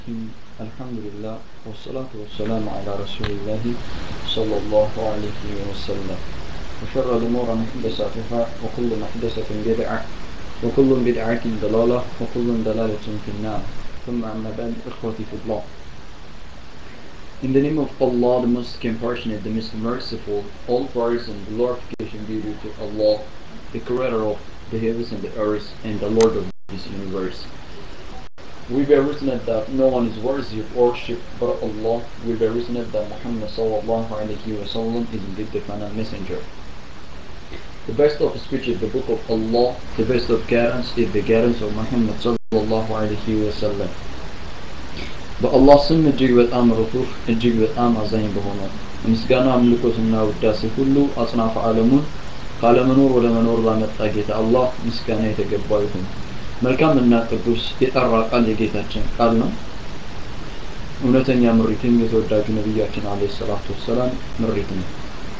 الحمد لله والصلاة والسلام على رسول الله صلى الله عليه وسلم وشر الأمور محدثاتها وكل محدثة بدعة وكل بدعة ضلالة وكل ضلالة في النار ثم أما بعد إخوتي في الله In the name of Allah, the most compassionate, the most merciful, all praise and glorification be due to Allah, the creator of the heavens and the earth, and the Lord of this universe. We bear witness that no one is worthy of worship but Allah. We bear witness that Muhammad sallallahu alayhi wa sallam is indeed the final messenger. The best of speech is the book of Allah. The best of guidance is the guidance of Muhammad sallallahu alayhi wa sallam. በአላህ ስም እጅግ በጣም ርቱህ እጅግ በጣም አዛኝ በሆነው ምስጋና አምልኮትና ውዳሴ ሁሉ አጽናፈ ዓለሙን ካለመኖር ወደ መኖር ላመጣ ጌታ አላህ ምስጋና የተገባው ይሁን። መልካምና ቅዱስ የጠራ ቃል የጌታችን ቃል ነው። እውነተኛ ምሪትም የተወዳጁ ነቢያችን አለይሂ ሰላቱ ወሰላም ምሪት ነው።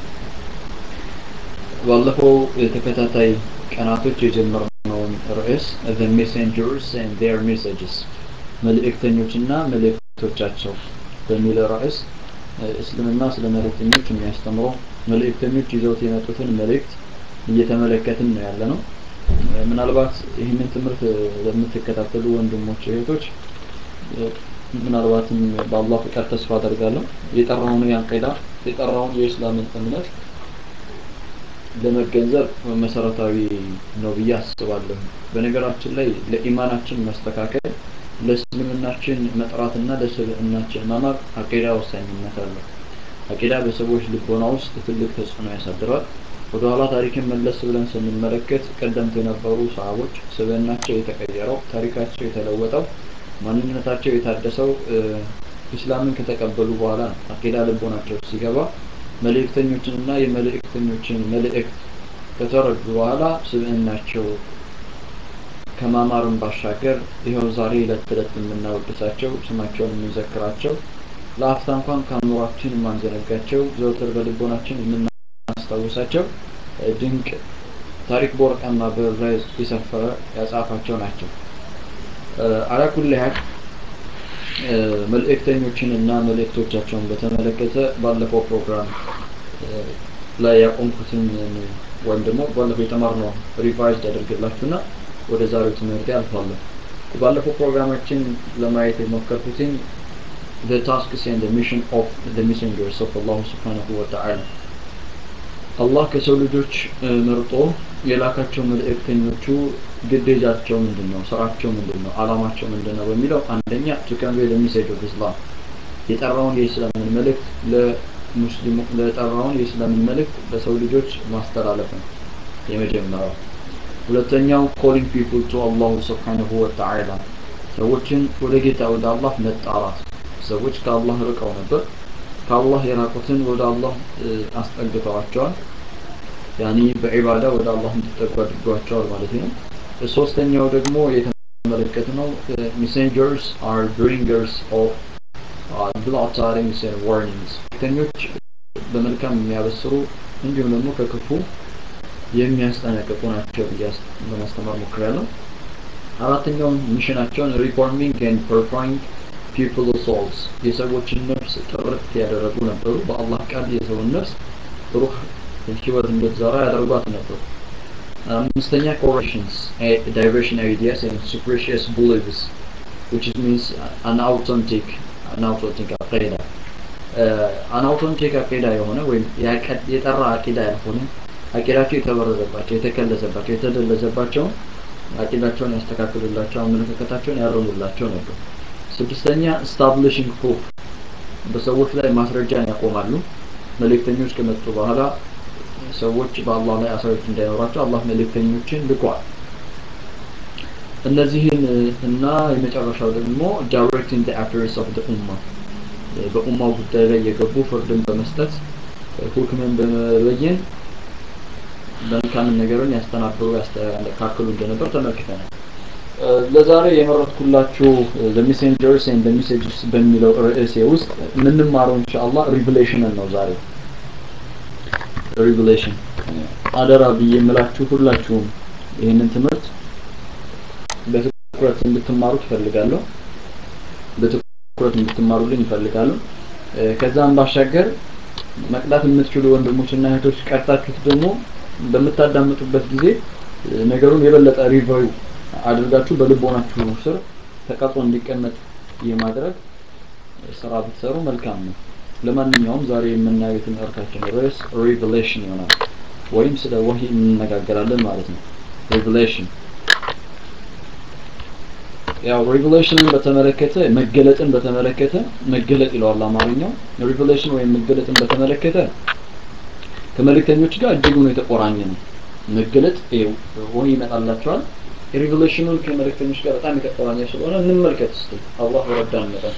ባለፈው ተከታታይ ቀናቶች የጀመርነውን ርዕስ the messengers and their messages መልእክተኞችና መልእክቶቻቸው በሚል ርዕስ እስልምና ስለ መልእክተኞች የሚያስተምረው መልእክተኞች ይዘውት የመጡትን መልእክት እየተመለከትን ነው ያለ ነው። ምናልባት ይህንን ትምህርት ለምትከታተሉ ወንድሞች እህቶች ምናልባትም በአላህ ፍቃድ ተስፋ አደርጋለሁ የጠራውን የአቂዳ የጠራውን የእስላምን እምነት ለመገንዘብ መሰረታዊ ነው ብዬ አስባለሁ። በነገራችን ላይ ለኢማናችን መስተካከል ለእስልምናችን መጥራትና ለስብዕናችን ማማር አቂዳ ወሳኝነት አለው። አቂዳ በሰዎች ልቦና ውስጥ ትልቅ ተጽዕኖ ያሳድራል። ወደ ኋላ ታሪክን መለስ ብለን ስንመለከት ቀደምት የነበሩ ሰሃቦች ስብዕናቸው የተቀየረው፣ ታሪካቸው የተለወጠው፣ ማንነታቸው የታደሰው ኢስላምን ከተቀበሉ በኋላ ነው። አቂዳ ልቦናቸው ሲገባ መልእክተኞችንና የመልእክተኞችን መልእክት ከተረዱ በኋላ ስብዕናቸው ከማማርን ባሻገር ይኸው ዛሬ ዕለት ተዕለት የምናወድሳቸው ስማቸውን የምንዘክራቸው ለአፍታ እንኳን ከአእምሯችን የማንዘነጋቸው ዘወትር በልቦናችን የምናስታውሳቸው ድንቅ ታሪክ በወርቃማ ብዕር ላይ የሰፈረ ያጻፋቸው ናቸው። አላኩል ያህል መልእክተኞችን እና መልእክቶቻቸውን በተመለከተ ባለፈው ፕሮግራም ላይ ያቆምኩትን ወይም ደግሞ ባለፈው የተማርነው ሪቫይዝድ ያደርግላችሁና ወደ ዛሬው ትምህርት አልፋለሁ። ባለፈው ፕሮግራማችን ለማየት የሞከርኩትኝ the tasks and the mission of the messengers of Allah subhanahu wa ta'ala አላህ ከሰው ልጆች መርጦ የላካቸው መልእክተኞቹ ግዴታቸው ምንድን ነው? ስራቸው ምንድን ነው? አላማቸው ምንድን ነው? በሚለው አንደኛ to convey the message of Islam የጠራውን የእስላምን መልእክት ለሙስሊሙ ለጠራውን የእስላምን መልእክት ለሰው ልጆች ማስተላለፍ ነው የመጀመሪያው። ሁለተኛው calling people to Allah subhanahu wa ta'ala ሰዎችን ወደ ጌታ ወደ አላህ መጣራት ሰዎች ከአላህ ርቀው ነበር ከአላህ የራቁትን ወደ አላህ አስጠግተዋቸዋል ያኒ በዒባዳ ወደ አላህ እንዲጠጉ አድርጓቸዋል ማለት ነው ሶስተኛው ደግሞ የተመለከትነው messengers are bringers of uh, glad tidings and warnings መልእክተኞች በመልካም የሚያበስሩ እንዲሁም ደግሞ ከክፉ የሚያስጠነቅቁ ናቸው ብዬ ለማስተማር ሞክሬያለሁ። አራተኛውን ሚሽናቸውን ሪፎርሚንግ ኤንድ ፐርፎሪንግ ፒፕል ሶልስ የሰዎችን ነፍስ ጥርት ያደረጉ ነበሩ። በአላህ ቃል የሰውን ነፍስ ሩህ ህይወት እንድትዘራ ያደርጓት ነበሩ። አምስተኛ corrections diversion ideas and superstitious beliefs which means an authentic an authentic አቂዳ an authentic አቂዳ የሆነ ወይም የጠራ አቂዳ ያልሆነ አቂዳቸው የተበረዘባቸው የተከለሰባቸው የተደለዘባቸው አቂዳቸውን ያስተካክሉላቸው አመለካከታቸውን ያርሙላቸው ነበር። ስድስተኛ ስታብሊሽንግ ፕሩፍ በሰዎች ላይ ማስረጃን ያቆማሉ። መልእክተኞች ከመጡ በኋላ ሰዎች በአላህ ላይ አሳዮች እንዳይኖራቸው አላህ መልእክተኞችን ልኳል። እነዚህን እና የመጨረሻው ደግሞ ዳይሬክቲንግ ዘ አፌርስ ኦፍ ዘ ኡማ በኡማው ጉዳይ ላይ የገቡ ፍርድን በመስጠት ሁክምን በመበየን መልካምን ነገርን ያስተናብሩ ያስተካክሉ እንደነበር ተመልክተናል። ለዛሬ የመረጥኩላችሁ the messengers and the messages በሚለው ርዕሴ ውስጥ የምንማረው ኢንሻአላህ ሪቪሌሽንን ነው ዛሬ ሪቪሌሽን አደራ ብዬ የምላችሁ ሁላችሁም ይህንን ትምህርት በትኩረት እንድትማሩ ትፈልጋለሁ። በትኩረት እንድትማሩልኝ ይፈልጋሉ። ከዛም ባሻገር መቅዳት የምትችሉ ወንድሞችና እህቶች ቀርታችሁት ደግሞ በምታዳምጡበት ጊዜ ነገሩን የበለጠ ሪቫዩ አድርጋችሁ በልቦናችሁ ስር ተቀርጾ እንዲቀመጥ የማድረግ ስራ ብትሰሩ መልካም ነው። ለማንኛውም ዛሬ የምናየው የትምህርታችን ርዕስ ሪቨሌሽን ይሆናል ወይም ስለ ወህይ እንነጋገራለን ማለት ነው። ሪቨሌሽን ያው ሪቨሌሽንን በተመለከተ መገለጥን በተመለከተ መገለጥ ይለዋል አማርኛው። ሪቨሌሽን ወይም መገለጥን በተመለከተ ከመልእክተኞች ጋር እጅጉን የተቆራኘ ነው። መገለጥ ወህይ ይመጣላቸዋል። ሪቨሌሽኑን ከመልእክተኞች ጋር በጣም የተቆራኘ ስለሆነ እንመልከት እስቲ አላህ ወረዳን መጠን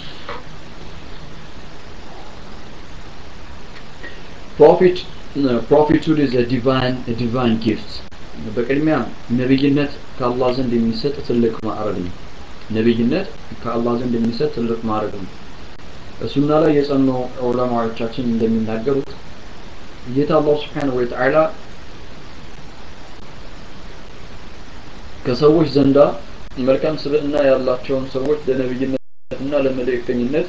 ፕሮፊት ፕሮፊቱድ ኢዝ a divine a divine gift በቅድሚያ ነብይነት ከአላህ ዘንድ የሚሰጥ ትልቅ ማዕረግ ነው። ነብይነት ከአላህ ዘንድ የሚሰጥ ትልቅ ማዕረግ ነው። እሱና ላይ የጸኑ ዑለማዎቻችን እንደሚናገሩት ጌታ አላህ Subhanahu Wa Ta'ala ከሰዎች ዘንዳ መልካም ስብዕና ያላቸውን ሰዎች ለነብይነትና ለመልእክተኝነት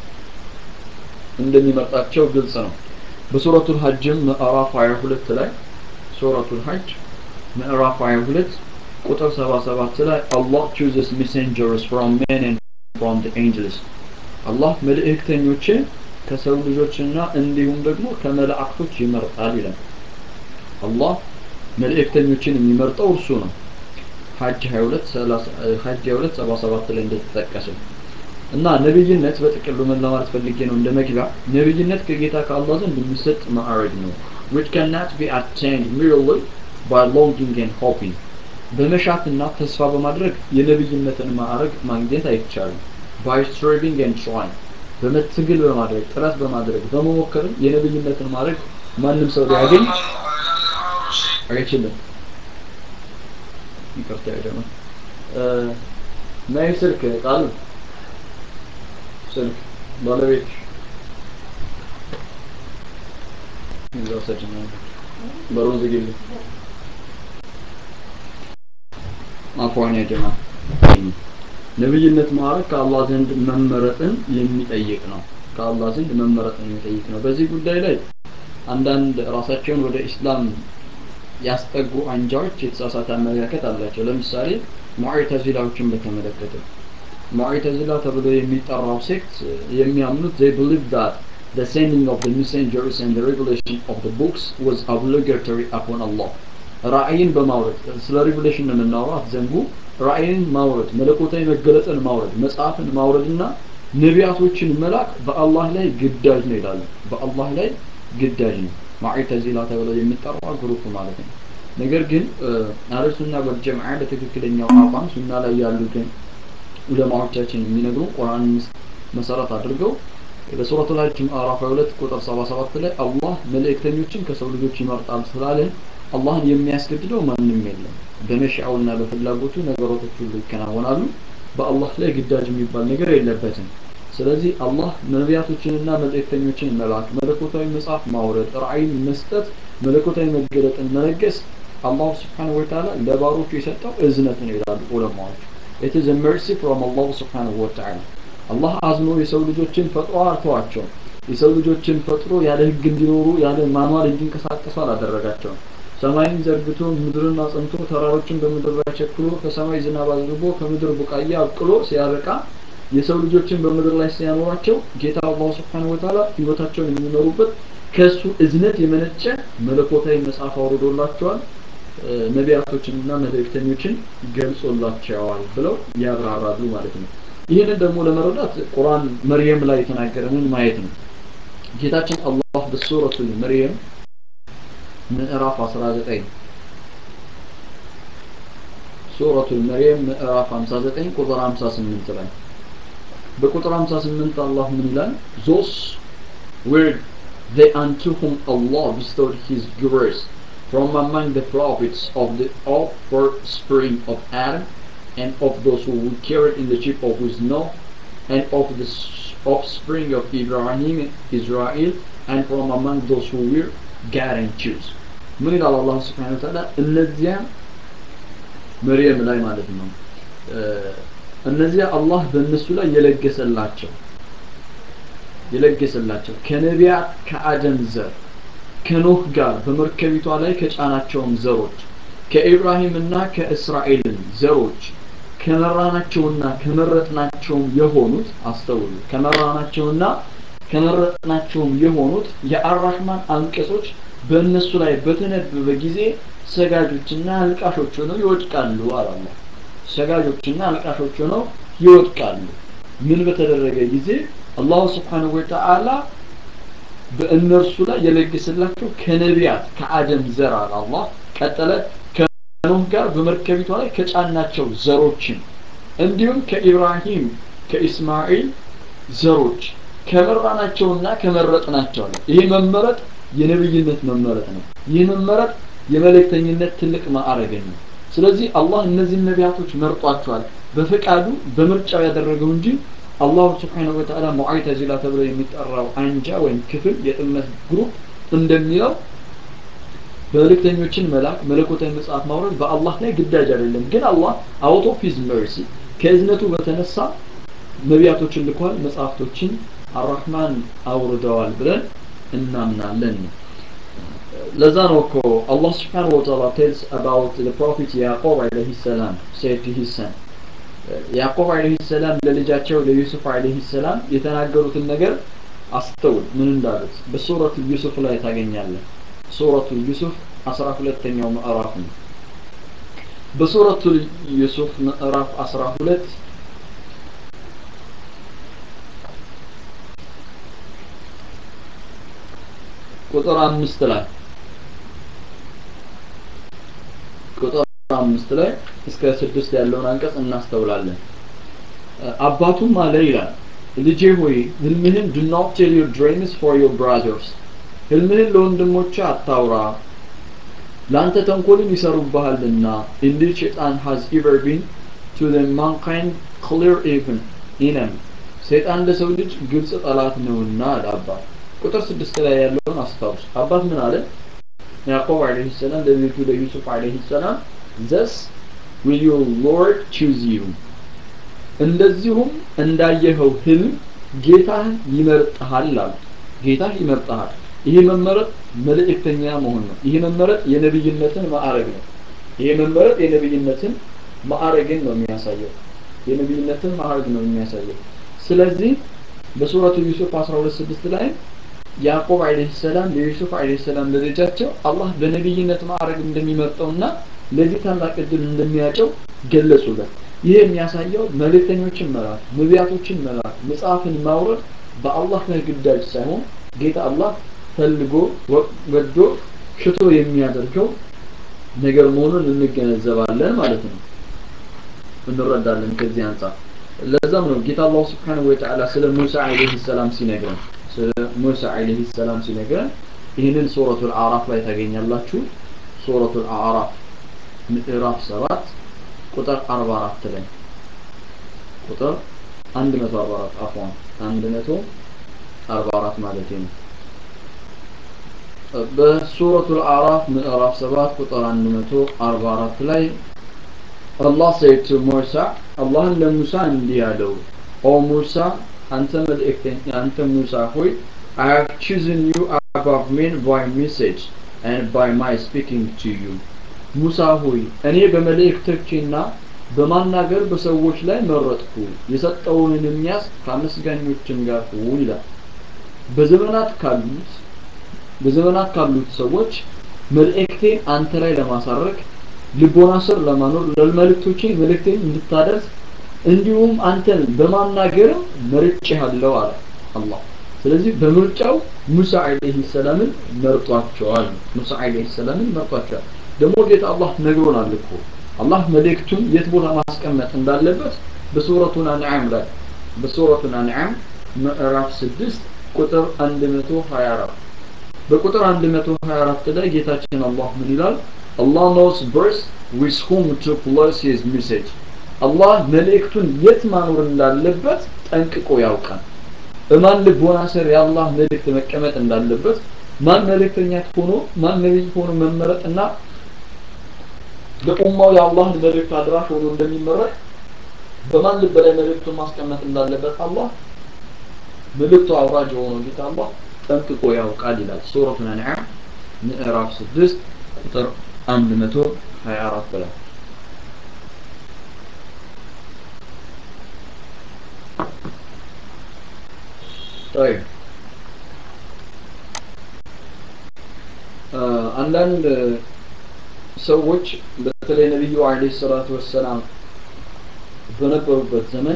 እንደሚመርጣቸው ግልጽ ነው። በሱረቱል ሐጅም ምዕራፍ 22 ላይ ሱረቱል ሐጅ ምዕራፍ 22 ቁጥር 77 ላይ Allah chooses messengers from men and from the angels አላህ መልእክተኞችን ከሰው ልጆችና እንዲሁም ደግሞ ከመላእክቶች ይመርጣል ይላል። አላህ መልእክተኞችን የሚመርጠው እርሱ ነው። ሐጅ 22 ሐጅ 22 77 ላይ እንደተጠቀሰው እና ነብይነት በጥቅሉ ምን ለማለት ፈልጌ ነው እንደ መግቢያ ነብይነት ከጌታ ከአላህ ዘንድ የሚሰጥ ማዕረግ ነው which cannot be attained merely by longing and hoping በመሻትና ተስፋ በማድረግ የነብይነትን ማዕረግ ማግኘት አይቻልም by striving and trying በመትግል በማድረግ ጥረት በማድረግ በመሞከርም የነብይነትን ማዕረግ ማንም ሰው ሊያገኝ አይችልም ይቅርታ ደግሞ ናይ ስልክ ቃል ስልክ ባለቤት እዛው ሰጭኝ በሩን ዝግልኝ አፏን ያጀማ ነብይነት ማዕረግ ከአላህ ዘንድ መመረጥን የሚጠይቅ ነው ከአላህ ዘንድ መመረጥን የሚጠይቅ ነው በዚህ ጉዳይ ላይ አንዳንድ ራሳቸውን ወደ ኢስላም ያስጠጉ አንጃዎች የተሳሳተ አመለካከት አላቸው ለምሳሌ ሙዕተዚላዎችን በተመለከተ ሙዕተዚላ ተብሎ የሚጠራው ሴክት የሚያምኑት they believe that the sending of the messengers and the revelation of the books was obligatory upon Allah ራእይን በማውረድ ስለ ሪቨሌሽን ነው የምናወራው አትዘንጉ ራእይን ማውረድ መለኮታዊ መገለጥን ማውረድ መጽሐፍን ማውረድና ነቢያቶችን መላክ በአላህ ላይ ግዳጅ ነው ይላሉ በአላህ ላይ ግዳጅ ነው ሙዕተዚላ ተብለው የሚጠራው ግሩፕ ማለት ነው ነገር ግን አህለ ሱና ወልጀማዓ በትክክለኛው አቋም ሱና ላይ ያሉትን ዑለማዎቻችን የሚነግሩ ቁርአን መሰረት አድርገው በሱረቱ ሐጅ ምዕራፍ 2 ቁጥር 77 ላይ አላህ መልእክተኞችን ከሰው ልጆች ይመርጣል ስላለን አላህን የሚያስገድደው ማንም የለም በመሻውና በፍላጎቱ ነገሮች ሁሉ ይከናወናሉ በአላህ ላይ ግዳጅ የሚባል ነገር የለበትም ስለዚህ አላህ ነቢያቶችንና መልእክተኞችን መላክ መለኮታዊ መጽሐፍ ማውረድ ራእይን መስጠት መለኮታዊ መገለጥን መለገስ አላሁ ስብሓንሁ ወተዓላ ለባሮቹ የሰጠው እዝነት ነው ይላሉ ዑለማዎች it is a mercy from Allah subhanahu wa ta'ala አላህ አዝኖ የሰው ልጆችን ፈጥሮ አልተዋቸው የሰው ልጆችን ፈጥሮ ያለ ህግ እንዲኖሩ ያለ ማኗል እንዲንቀሳቀሱ አላደረጋቸውም ሰማይን ዘርግቶ ምድርን አጽንቶ ተራሮችን በምድር ላይ ቸክሎ ከሰማይ ዝናብ አዝንቦ ከምድር ቡቃያ አብቅሎ ሲያበቃ የሰው ልጆችን በምድር ላይ ሲያኖራቸው ጌታ አላሁ ስብሓነሁ ወተዓላ ህይወታቸውን የሚመሩበት ከሱ እዝነት የመነጨ መለኮታዊ መጽሐፍ አውርዶላቸዋል ነቢያቶችንና መልእክተኞችን ገልጾላቸዋል ብለው ያብራራሉ ማለት ነው ይህንን ደግሞ ለመረዳት ቁርአን መርየም ላይ የተናገረንን ማየት ነው ጌታችን አላህ በሱረቱ መርየም ምዕራፍ 19 ሱረቱ መርየም ምዕራፍ 59 ቁጥር 58 ላይ በቁጥር 58 አላህ ምን ይላል those were they unto whom Allah bestowed his grace from among the prophets of the offspring of Adam and of those who were carried in the ship of with Noah and of the offspring of Ibrahim Israel and from among those who were God and choose ምን ይላል አላህ ስብሓን ወተዓላ እነዚያ መርየም ላይ ማለት ነው እነዚያ አላህ በእነሱ ላይ የለገሰላቸው የለገሰላቸው ከነቢያት ከአደም ዘር ከኖህ ጋር በመርከቢቷ ላይ ከጫናቸውም ዘሮች ከኢብራሂምና ከእስራኤልን ዘሮች ከመራናቸውና ከመረጥናቸውም የሆኑት አስተውሉ ከመራናቸውና ከመረጥናቸውም የሆኑት የአራህማን አንቀጾች በእነሱ ላይ በተነበበ ጊዜ ሰጋጆችና አልቃሾች ሆነው ይወድቃሉ አላላ ሰጋጆችና አልቃሾች ሆነው ይወድቃሉ ምን በተደረገ ጊዜ አላሁ ስብሓንሁ ወተዓላ በእነርሱ ላይ የለገሰላቸው ከነቢያት ከአደም ዘር አለ አላህ ቀጠለ ከኖህ ጋር በመርከቢቷ ላይ ከጫናቸው ዘሮችን እንዲሁም ከኢብራሂም ከኢስማኤል ዘሮች ከመራናቸውና ከመረጥናቸው ነው ይህ መመረጥ የነብይነት መመረጥ ነው ይህ መመረጥ የመልእክተኝነት ትልቅ ማዕረግን ነው ስለዚህ አላህ እነዚህን ነቢያቶች መርጧቸዋል በፈቃዱ በምርጫው ያደረገው እንጂ አላሁ ስብሓነሁ ወተዓላ ሙዓተዚላ ተብሎ የሚጠራው አንጃ ወይም ክፍል የጥመት ግሩፕ እንደሚለው መልእክተኞችን መላክ መለኮታዊ መጽሐፍ ማውረድ በአላህ ላይ ግዳጅ አይደለም ግን አላህ አውት ኦፍ ሂዝ መርሲ ከእዝነቱ በተነሳ ነቢያቶችን ልኳል መጽሐፍቶችን አራህማን አውርደዋል ብለን እናምናለን ለዛ ነው እኮ አላህ ስብሓንሁ ወተዓላ ቴልስ አባውት the prophet ያዕቆብ አለይሂ ሰላም said to his son ያዕቆብ አለይሂ ሰላም ለልጃቸው ለዩሱፍ አለይሂ ሰላም የተናገሩትን ነገር አስተውል ምን እንዳሉት በሱረቱ ዩሱፍ ላይ ታገኛለህ ሱረቱ ዩሱፍ 12ኛው ምዕራፍ ነው በሱረቱ ዩሱፍ ምዕራፍ 12 ቁጥር አምስት ላይ ቁጥር አምስት ላይ እስከ ስድስት ያለውን አንቀጽ እናስተውላለን አባቱም አለ ይላል ልጄ ሆይ ህልምህን do not tell your dreams for your brothers ህልምህን ለወንድሞች አታውራ ለአንተ ተንኮልን ይሰሩብሃልና indeed shaitan has ever been to the mankind clear even enemy ሰይጣን ለሰው ልጅ ግልጽ ጠላት ነውና አለ አባት ቁጥር ስድስት ላይ ያለውን አስታውስ አባት ምን አለ ያዕቆብ አለይሂ ሰላም ለልጁ ለዩሱፍ አለይሂ ሰላም thus will your lord choose you እንደዚሁም እንዳየኸው ህልም ጌታህ ይመርጥሃል አሉ ጌታህ ይመርጥሃል ይሄ መመረጥ መልእክተኛ መሆን ነው ይሄ መመረጥ የነብይነትን ማዕረግ ነው ይሄ መመረጥ የነብይነትን ማዕረግን ነው የሚያሳየው የነብይነትን ማዕረግ ነው የሚያሳየው ስለዚህ በሱረቱ ዩሱፍ 126 ላይ ያዕቆብ አለይሂ ሰላም ለዩሱፍ አለይሂ ሰላም ለልጃቸው አላህ በነብይነት ማዕረግ እንደሚመርጠውና ለዚህ ታላቅ እድል እንደሚያጨው ገለጹለት ይህ የሚያሳየው መልእክተኞችን መላክ ነቢያቶችን መላክ መጽሐፍን ማውረድ በአላህ ላይ ግዳጅ ሳይሆን ጌታ አላህ ፈልጎ ወዶ ሽቶ የሚያደርገው ነገር መሆኑን እንገነዘባለን ማለት ነው እንረዳለን ከዚህ አንጻር ለዛም ነው ጌታ አላህ ስብሓንሁ ወተዓላ ስለ ሙሳ አለይሂ ሰላም ሲነግረን ስለ ሙሳ አለይሂ ሰላም ሲነግረን ይህንን ሱረቱል አዕራፍ ላይ ታገኛላችሁ ሱረቱል አዕራፍ ምዕራፍ 7 ቁጥር 44 ላይ ቁጥር 144 አፏን 144 ማለት ነው በሱረቱል አዕራፍ ምዕራፍ 7 ቁጥር 144 ላይ አላህ said to ሙሳ አላህን ለሙሳ እንዲህ አለው ኦ ሙሳ አንተ መልእክተኛ አንተ ሙሳ ሆይ I have chosen you above men by message and by my speaking to you ሙሳ ሆይ እኔ በመልእክቶቼና በማናገር በሰዎች ላይ መረጥኩ የሰጠውንን የሚያስ ከአመስጋኞችም ጋር ሁን ይላል በዘመናት ካሉት በዘመናት ካሉት ሰዎች መልእክቴን አንተ ላይ ለማሳረግ ልቦና ስር ለማኖር ለመልእክቶቼ መልእክቴን እንድታደርስ እንዲሁም አንተን በማናገርም መርጬሃለሁ አለ አላህ ስለዚህ በምርጫው ሙሳ አለይሂ ሰላምን መርጧቸዋል ሙሳ አለይሂ ሰላምን መርጧቸዋል ደግሞ ጌታ አላህ ነግሮናል እኮ አላህ መልእክቱን የት ቦታ ማስቀመጥ እንዳለበት በሱረቱን አንዓም ላይ በሱረቱን አንዓም ምዕራፍ 6 ቁጥር 124 በቁጥር 124 ላይ ጌታችን አላህ ምን ይላል Allah knows best with whom to place his message አላህ መልእክቱን የት ማኖር እንዳለበት ጠንቅቆ ያውቃል በማን ልቦና ስር የአላህ መልእክት መቀመጥ እንዳለበት ማን መልእክተኛ ሆኖ ማን ነቢይ ሆኖ መመረጥና በኡማው የአላህን መልእክት አድራሽ ሆኖ እንደሚመረጥ በማን ልብ ላይ መልእክቱን ማስቀመጥ እንዳለበት አላህ መልእክቱ አውራጅ የሆነው ጌታ አላህ ጠንቅቆ ያውቃል ይላል ሱረቱን አንዓም ምዕራፍ 6 ቁጥር 124 ላይ طيب አንዳንድ ሰዎች በተለይ ነቢዩ አለይሂ ሰላቱ ወሰላም በነበሩበት ዘመን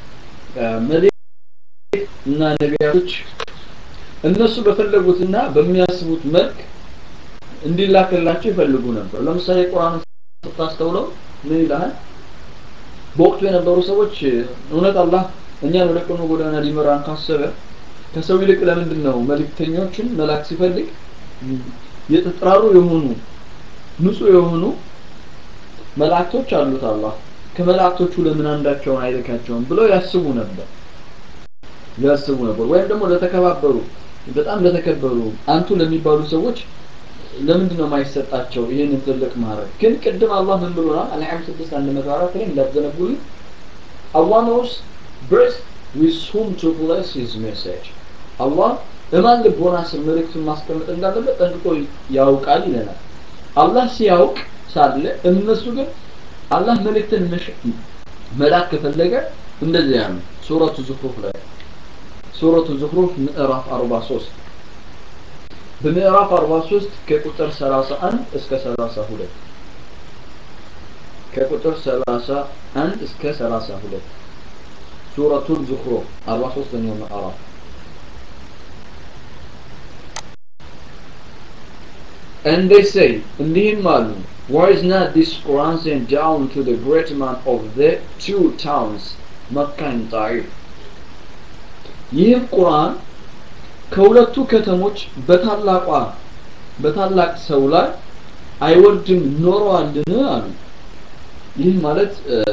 መልእክት እና ነቢያቶች እነሱ በፈለጉትና በሚያስቡት መልክ እንዲላክላቸው ይፈልጉ ነበር ለምሳሌ ቁርአን ስታስተውለው ምን ይላል በወቅቱ የነበሩ ሰዎች እውነት አላህ እኛን ወደ ቀኑ ጎዳና ሊመራን ካሰበ ከሰው ይልቅ ለምንድን ነው መልእክተኞችን መላክ ሲፈልግ የተጠራሩ የሆኑ ንጹህ የሆኑ መላእክቶች አሉት አላህ ከመላእክቶቹ ለምን አንዳቸውን አይልካቸውም ብለው ያስቡ ነበር ያስቡ ነበር ወይም ደግሞ ለተከባበሩ በጣም ለተከበሩ አንቱ ለሚባሉ ሰዎች ለምንድን ነው የማይሰጣቸው ይህንን ትልቅ ማድረግ ግን ቅድም አላህ ምን ብሎናል አንዓም 6 104 ላይ እንዳትዘነጉልኝ Allah knows best with whom to bless his message አላህ በማን ልቦና ስር መልእክቱን ማስቀመጥ እንዳለበት ጠንቅቆ ያውቃል ይለናል አላህ ሲያውቅ ሳለ እነሱ ግን አላህ መልእክትን መላክ ከፈለገ እንደዚያ ነው ሱረቱ ዙኽሩፍ ላይ ሱረቱ ዙኽሩፍ ምዕራፍ 43 በምዕራፍ 43 ከቁጥር 31 እስከ 32 ከቁጥር 31 እስከ 32 ሱረቱ ዙኽሩፍ 43ኛው ምዕራፍ And they say, እንዲህም አሉ, Why is not this Quran sent down to the great man of the two towns, Makkah and Taif? ይህም ቁርአን ከሁለቱ ከተሞች በታላቋ በታላቅ ሰው ላይ አይወርድም ኖረዋልን አሉ። ይህ ማለት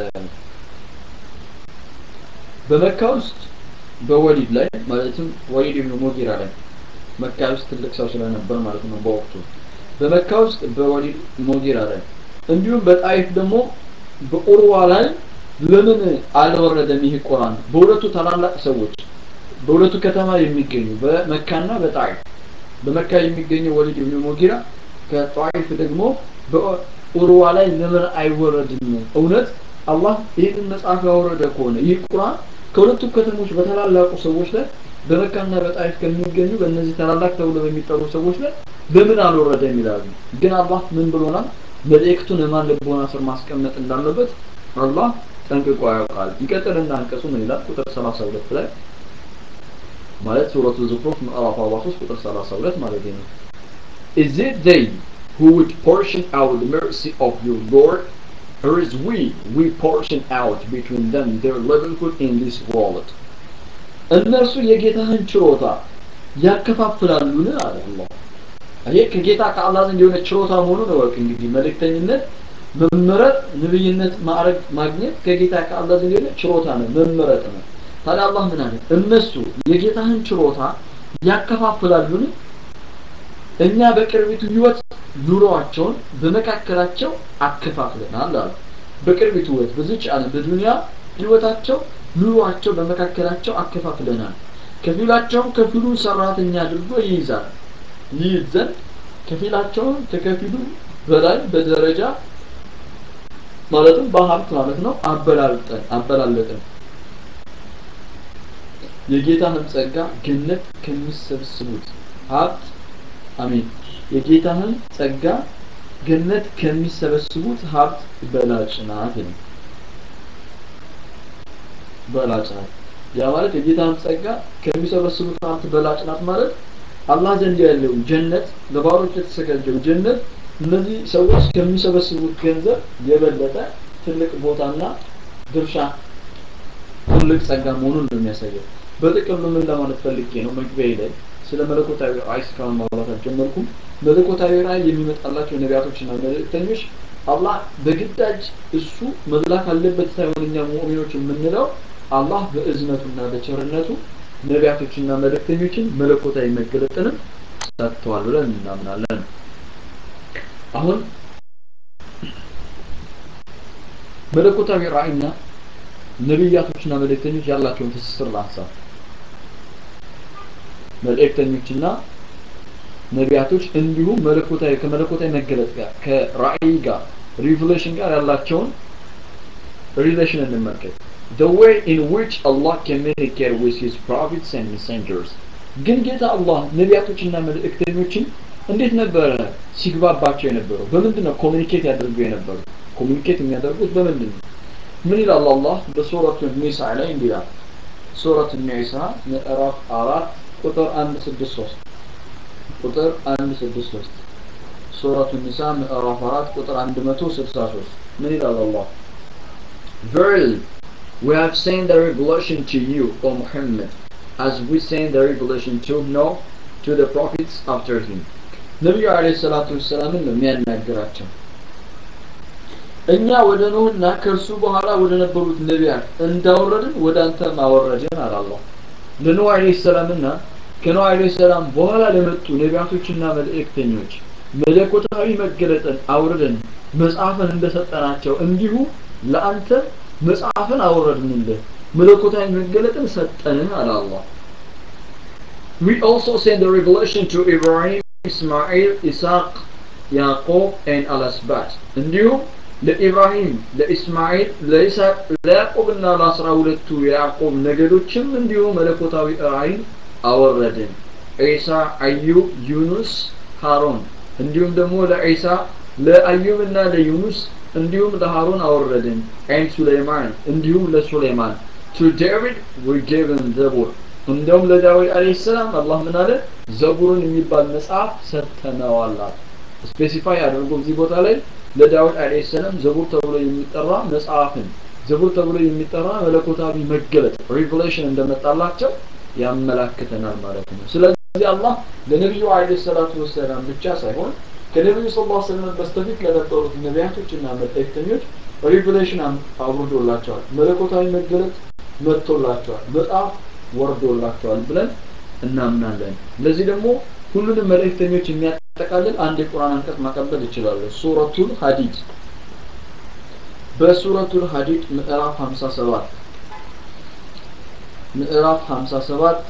በመካ ውስጥ በወሊድ ላይ ማለትም ወሊድ ኢብኑ ሙጊራ ላይ መካ ውስጥ ትልቅ ሰው ስለነበር ማለት ነው በወቅቱ በመካ ውስጥ በወሊድ ሙጊራ ላይ እንዲሁም በጣይፍ ደግሞ በኡርዋ ላይ ለምን አልወረደም ይህ ቁርአን በሁለቱ ታላላቅ ሰዎች በሁለቱ ከተማ የሚገኙ በመካና በጣይፍ በመካ የሚገኘው ወሊድ ኢብኑ ሙጊራ ከጣይፍ ደግሞ በኡርዋ ላይ ለምን አይወረድም እውነት አላህ ይህንን መጽሐፍ ያወረደ ከሆነ ይህ ቁርአን ከሁለቱ ከተሞች በታላላቁ ሰዎች ላይ በመካና በጣይፍ ከሚገኙ በእነዚህ ታላላቅ ተብሎ በሚጠሩ ሰዎች ላይ ለምን አልወረደም ይላሉ ግን አላህ ምን ብሎናል መልእክቱን የማን ልቦና ስር ማስቀመጥ እንዳለበት አላህ ጠንቅቆ ያውቃል ይቀጥልና አንቀጹ ምን ይላል ቁጥር 32 ላይ ማለት ሱረቱ ዙክሩፍ ምዕራፍ 43 ቁጥር 32 ማለት ነው Is it they who would portion out the mercy of your Lord or is we we portion out between them their livelihood in this world እነርሱ የጌታህን ችሮታ ያከፋፍላሉን አለ አላህ ይሄ ከጌታ ከአላህ ዘንድ የሆነ ችሮታ መሆኑን እወቅ እንግዲህ መልእክተኝነት መመረጥ ነብይነት ማዕረግ ማግኘት ከጌታ ከአላህ ዘንድ የሆነ ችሮታ ነው መመረጥ ነው ታዲያ አላህ ምን አለ እነሱ የጌታህን ችሮታ ያከፋፍላሉን እኛ በቅርቢቱ ህይወት ኑሮአቸውን በመካከላቸው አከፋፍለናል አሉ በቅርቢቱ ህይወት በዚች ዓለም በዱንያ ህይወታቸው ኑሯቸው በመካከላቸው አከፋፍለናል ከፊላቸውን ከፊሉን ሰራተኛ አድርጎ ይይዛል ይይዝ ዘንድ ከፊላቸውን ከከፊሉ በላይ በደረጃ ማለትም በሀብት ማለት ነው አበላልጠን አበላለጠን የጌታህን ጸጋ ገነት ከሚሰበስቡት ሀብት አሜን የጌታህን ጸጋ ገነት ከሚሰበስቡት ሀብት በላጭ ናት ነው በላጭ ናት ያ ማለት የጌታን ጸጋ ከሚሰበስቡት ሀብት በላጭ ናት ማለት አላህ ዘንድ ያለው ጀነት ለባሮች የተዘጋጀው ጀነት እነዚህ ሰዎች ከሚሰበስቡት ገንዘብ የበለጠ ትልቅ ቦታና ድርሻ ትልቅ ጸጋ መሆኑን ነው የሚያሳየው በጥቅሉ ምን ለማለት ፈልጌ ነው መግቢያ ላይ ስለ መለኮታዊ ራእይ እስካሁን ማውራት አልጀመርኩም መለኮታዊ ራእይ የሚመጣላቸው ነቢያቶችና መልእክተኞች አላህ በግዳጅ እሱ መላክ አለበት ሳይሆን እኛ ሙእሚኖች የምንለው አላህ በእዝነቱና በቸርነቱ ነቢያቶችና መልእክተኞችን መለኮታዊ መገለጥንም ሰጥተዋል ብለን እናምናለን አሁን መለኮታዊ ራእይና ነቢያቶችና መልእክተኞች ያላቸውን ትስስር ላንሳ መልእክተኞችና ነቢያቶች እንዲሁም መለኮታዊ ከመለኮታዊ መገለጽ ጋር ከራእይ ጋር ሪቨሌሽን ጋር ያላቸውን ሪሌሽን እንመልከት the way in which Allah communicated with his prophets and messengers ግን ጌታ አላህ ነቢያቶችና መልእክተኞችን እንዴት ነበረ ሲግባባቸው የነበረው በምንድን ነው ኮሚኒኬት ያደርጉ የነበሩ ኮሚኒኬት የሚያደርጉት በምንድን ነው ምን ይላል አላህ በሱረቱ ኒሳ ላይ እንዲህ ይላል ሱረቱ ኒሳ ምዕራፍ አራት ቁጥር አንድ ስድስት ሶስት ቁጥር አንድ ስድስት ሶስት ሱረቱ ኒሳ ምዕራፍ አራት ቁጥር አንድ መቶ ስልሳ ሶስት ምን ይላል አላህ Verily, we have sent the revelation to you, O Muhammad, as we sent the revelation to Noah, to the prophets after him. ነቢዩ አለ ሰላቱ ወሰላምን ነው የሚያናግራቸው እኛ ወደ ኖህና ከእርሱ በኋላ ወደ ነበሩት ነቢያት እንዳወረድን ወደ አንተም አወረድን አላላህ ለኖህ አለ ሰላምና ከኖህ አለ ሰላም በኋላ ለመጡ ነቢያቶችና መልእክተኞች መለኮታዊ መገለጥን አውርደን መጽሐፍን እንደሰጠናቸው እንዲሁ ለአንተ መጽሐፍን አወረድንልህ መለኮታዊ መገለጥን ሰጠንህ አለ አላህ We also send the revelation to Ibrahim, Ismail, Isaac, Yaqub and Al-Asbat. እንዲሁም ለኢብራሂም፣ ለኢስማኤል፣ ለኢሳቅ፣ ለያዕቆብና ለአስራ ሁለቱ የያዕቆብ ነገዶችም እንዲሁ መለኮታዊ ራእይን አወረድን። ዒሳ፣ አዩብ፣ ዩኑስ፣ ሃሮን እንዲሁም ደግሞ ለዒሳ ለአዩብና ለዩኑስ እንዲሁም ለሃሩን አወረድን ኤን ሱሌይማን እንዲሁም ለሱሌይማን ቱ ዴቪድ we gave him ዘቡር እንደውም ለዳዊት አለይሂ ሰላም አላህ ምን አለ ዘቡርን የሚባል መጽሐፍ ሰጥተነዋል ስፔሲፋይ አድርጎ እዚህ ቦታ ላይ ለዳዊት አለይሂ ሰላም ዘቡር ተብሎ የሚጠራ መጽሐፍን ዘቡር ተብሎ የሚጠራ መለኮታዊ መገለጥ ሪቨሌሽን እንደመጣላቸው ያመላክተናል ማለት ነው ስለዚህ አላህ ለነቢዩ አለይሂ ሰላቱ ወሰላም ብቻ ሳይሆን ከነቢዩ ስ ላ ስለም በስተፊት ለነበሩት ነቢያቶችና መልእክተኞች ሪቨሌሽን አውርዶላቸዋል መለኮታዊ መገለጥ መጥቶላቸዋል መጽሐፍ ወርዶላቸዋል ብለን እናምናለን ለዚህ ደግሞ ሁሉንም መልእክተኞች የሚያጠቃልል አንድ የቁርአን አንቀጽ ማቀበል ይችላሉ ሱረቱል ሀዲድ በሱረቱል ሀዲድ ምዕራፍ 57 ምዕራፍ 57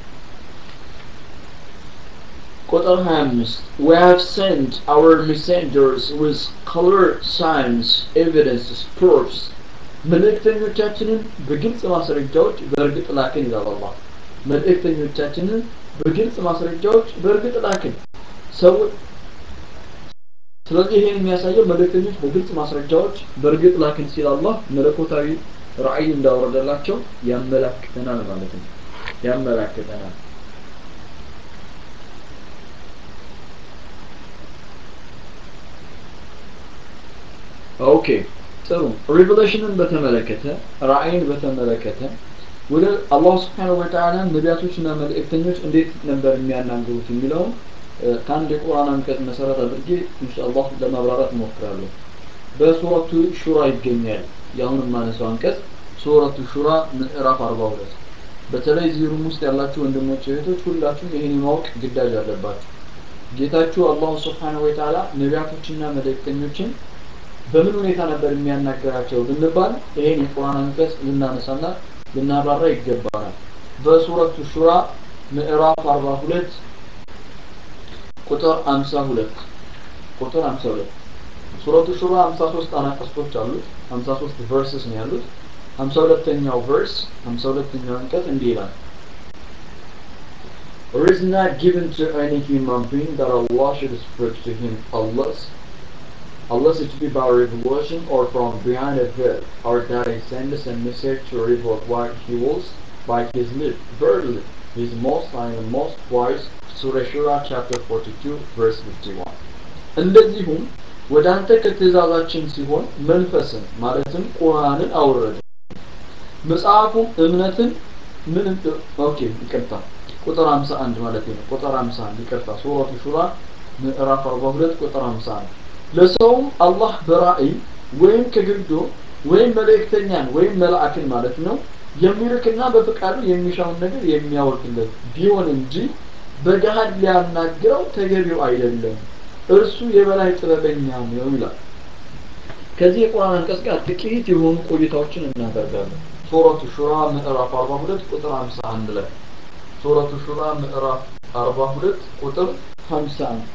ቁጥር 25 We have sent our messengers with color signs, evidences, proofs መልእክተኞቻችንን በግልጽ ማስረጃዎች በእርግጥ ላክን ይላል አላህ መልእክተኞቻችንን በግልጽ ማስረጃዎች በእርግጥ ላክን ሰው ስለዚህ ይሄን የሚያሳየው መልእክተኞች በግልጽ ማስረጃዎች በእርግጥ ላክን ሲል አላህ መለኮታዊ ራእይ እንዳወረደላቸው ያመላክተናል ማለት ነው ያመላክተናል ኦኬ ጥሩ ሪቨሌሽንን በተመለከተ ራእይን በተመለከተ ወደ አላህ ስብሓነሁ ወተዓላ ነቢያቶችና መልእክተኞች እንዴት ነበር የሚያናግሩት የሚለውን ከአንድ የቁርአን አንቀጽ መሰረት አድርጌ ኢንሻአላህ ለማብራራት እሞክራለሁ በሱረቱ ሹራ ይገኛል የአሁን የማነሳው አንቀጽ ሱረቱ ሹራ ምዕራፍ 42 በተለይ እዚህ ሩም ውስጥ ያላችሁ ወንድሞች እህቶች ሁላችሁም ይህን የማወቅ ግዳጅ አለባችሁ ጌታችሁ አላሁ ስብሓነሁ ወተዓላ ነቢያቶችና መልእክተኞችን በምን ሁኔታ ነበር የሚያናገራቸው ብንባል ይሄን የቁርአን አንቀጽ ልናነሳና ልናብራራ ይገባናል በሱረቱ ሹራ ምዕራፍ 42 ቁጥር 52 ቁጥር 52 ሱረቱ ሹራ 53 አናቀስቶች አሉት 53 ቨርስስ ነው ያሉት 52ኛው ቨርስ 52ኛው አንቀጽ እንዲህ ይላል It is not given to any human being that Allah should speak to him unless unless it be by revelation or from behind a veil, or that he sends a message to reveal what he wills by his lip. Verily, he is most high and most wise. Surah Shura chapter 42 verse 51 እንደዚሁም ወደ አንተ ከትእዛዛችን ሲሆን መንፈስን ማለትም ቁርአንን አውረደ መጽሐፉም እምነትን ምን ኦኬ ይቅርታ ቁጥር 51 ማለት ነው ቁጥር 51 ይቅርታ ሱረቱ ሹራ ምዕራፍ 42 ቁጥር 51 ለሰውም አላህ በራእይ ወይም ከግርዶ ወይም መልእክተኛን ወይም መልአክን ማለት ነው የሚልክና በፍቃዱ የሚሻውን ነገር የሚያወርድለት ቢሆን እንጂ በገሃድ ሊያናግረው ተገቢው አይደለም እርሱ የበላይ ጥበበኛ ነው ይላል ከዚህ የቁርአን አንቀጽ ጋር ጥቂት የሆኑ ቆይታዎችን እናደርጋለን ሱረቱ ሹራ ምዕራፍ 42 ቁጥር 51 ላይ ሱረቱ ሹራ ምዕራፍ 42 ቁጥር 51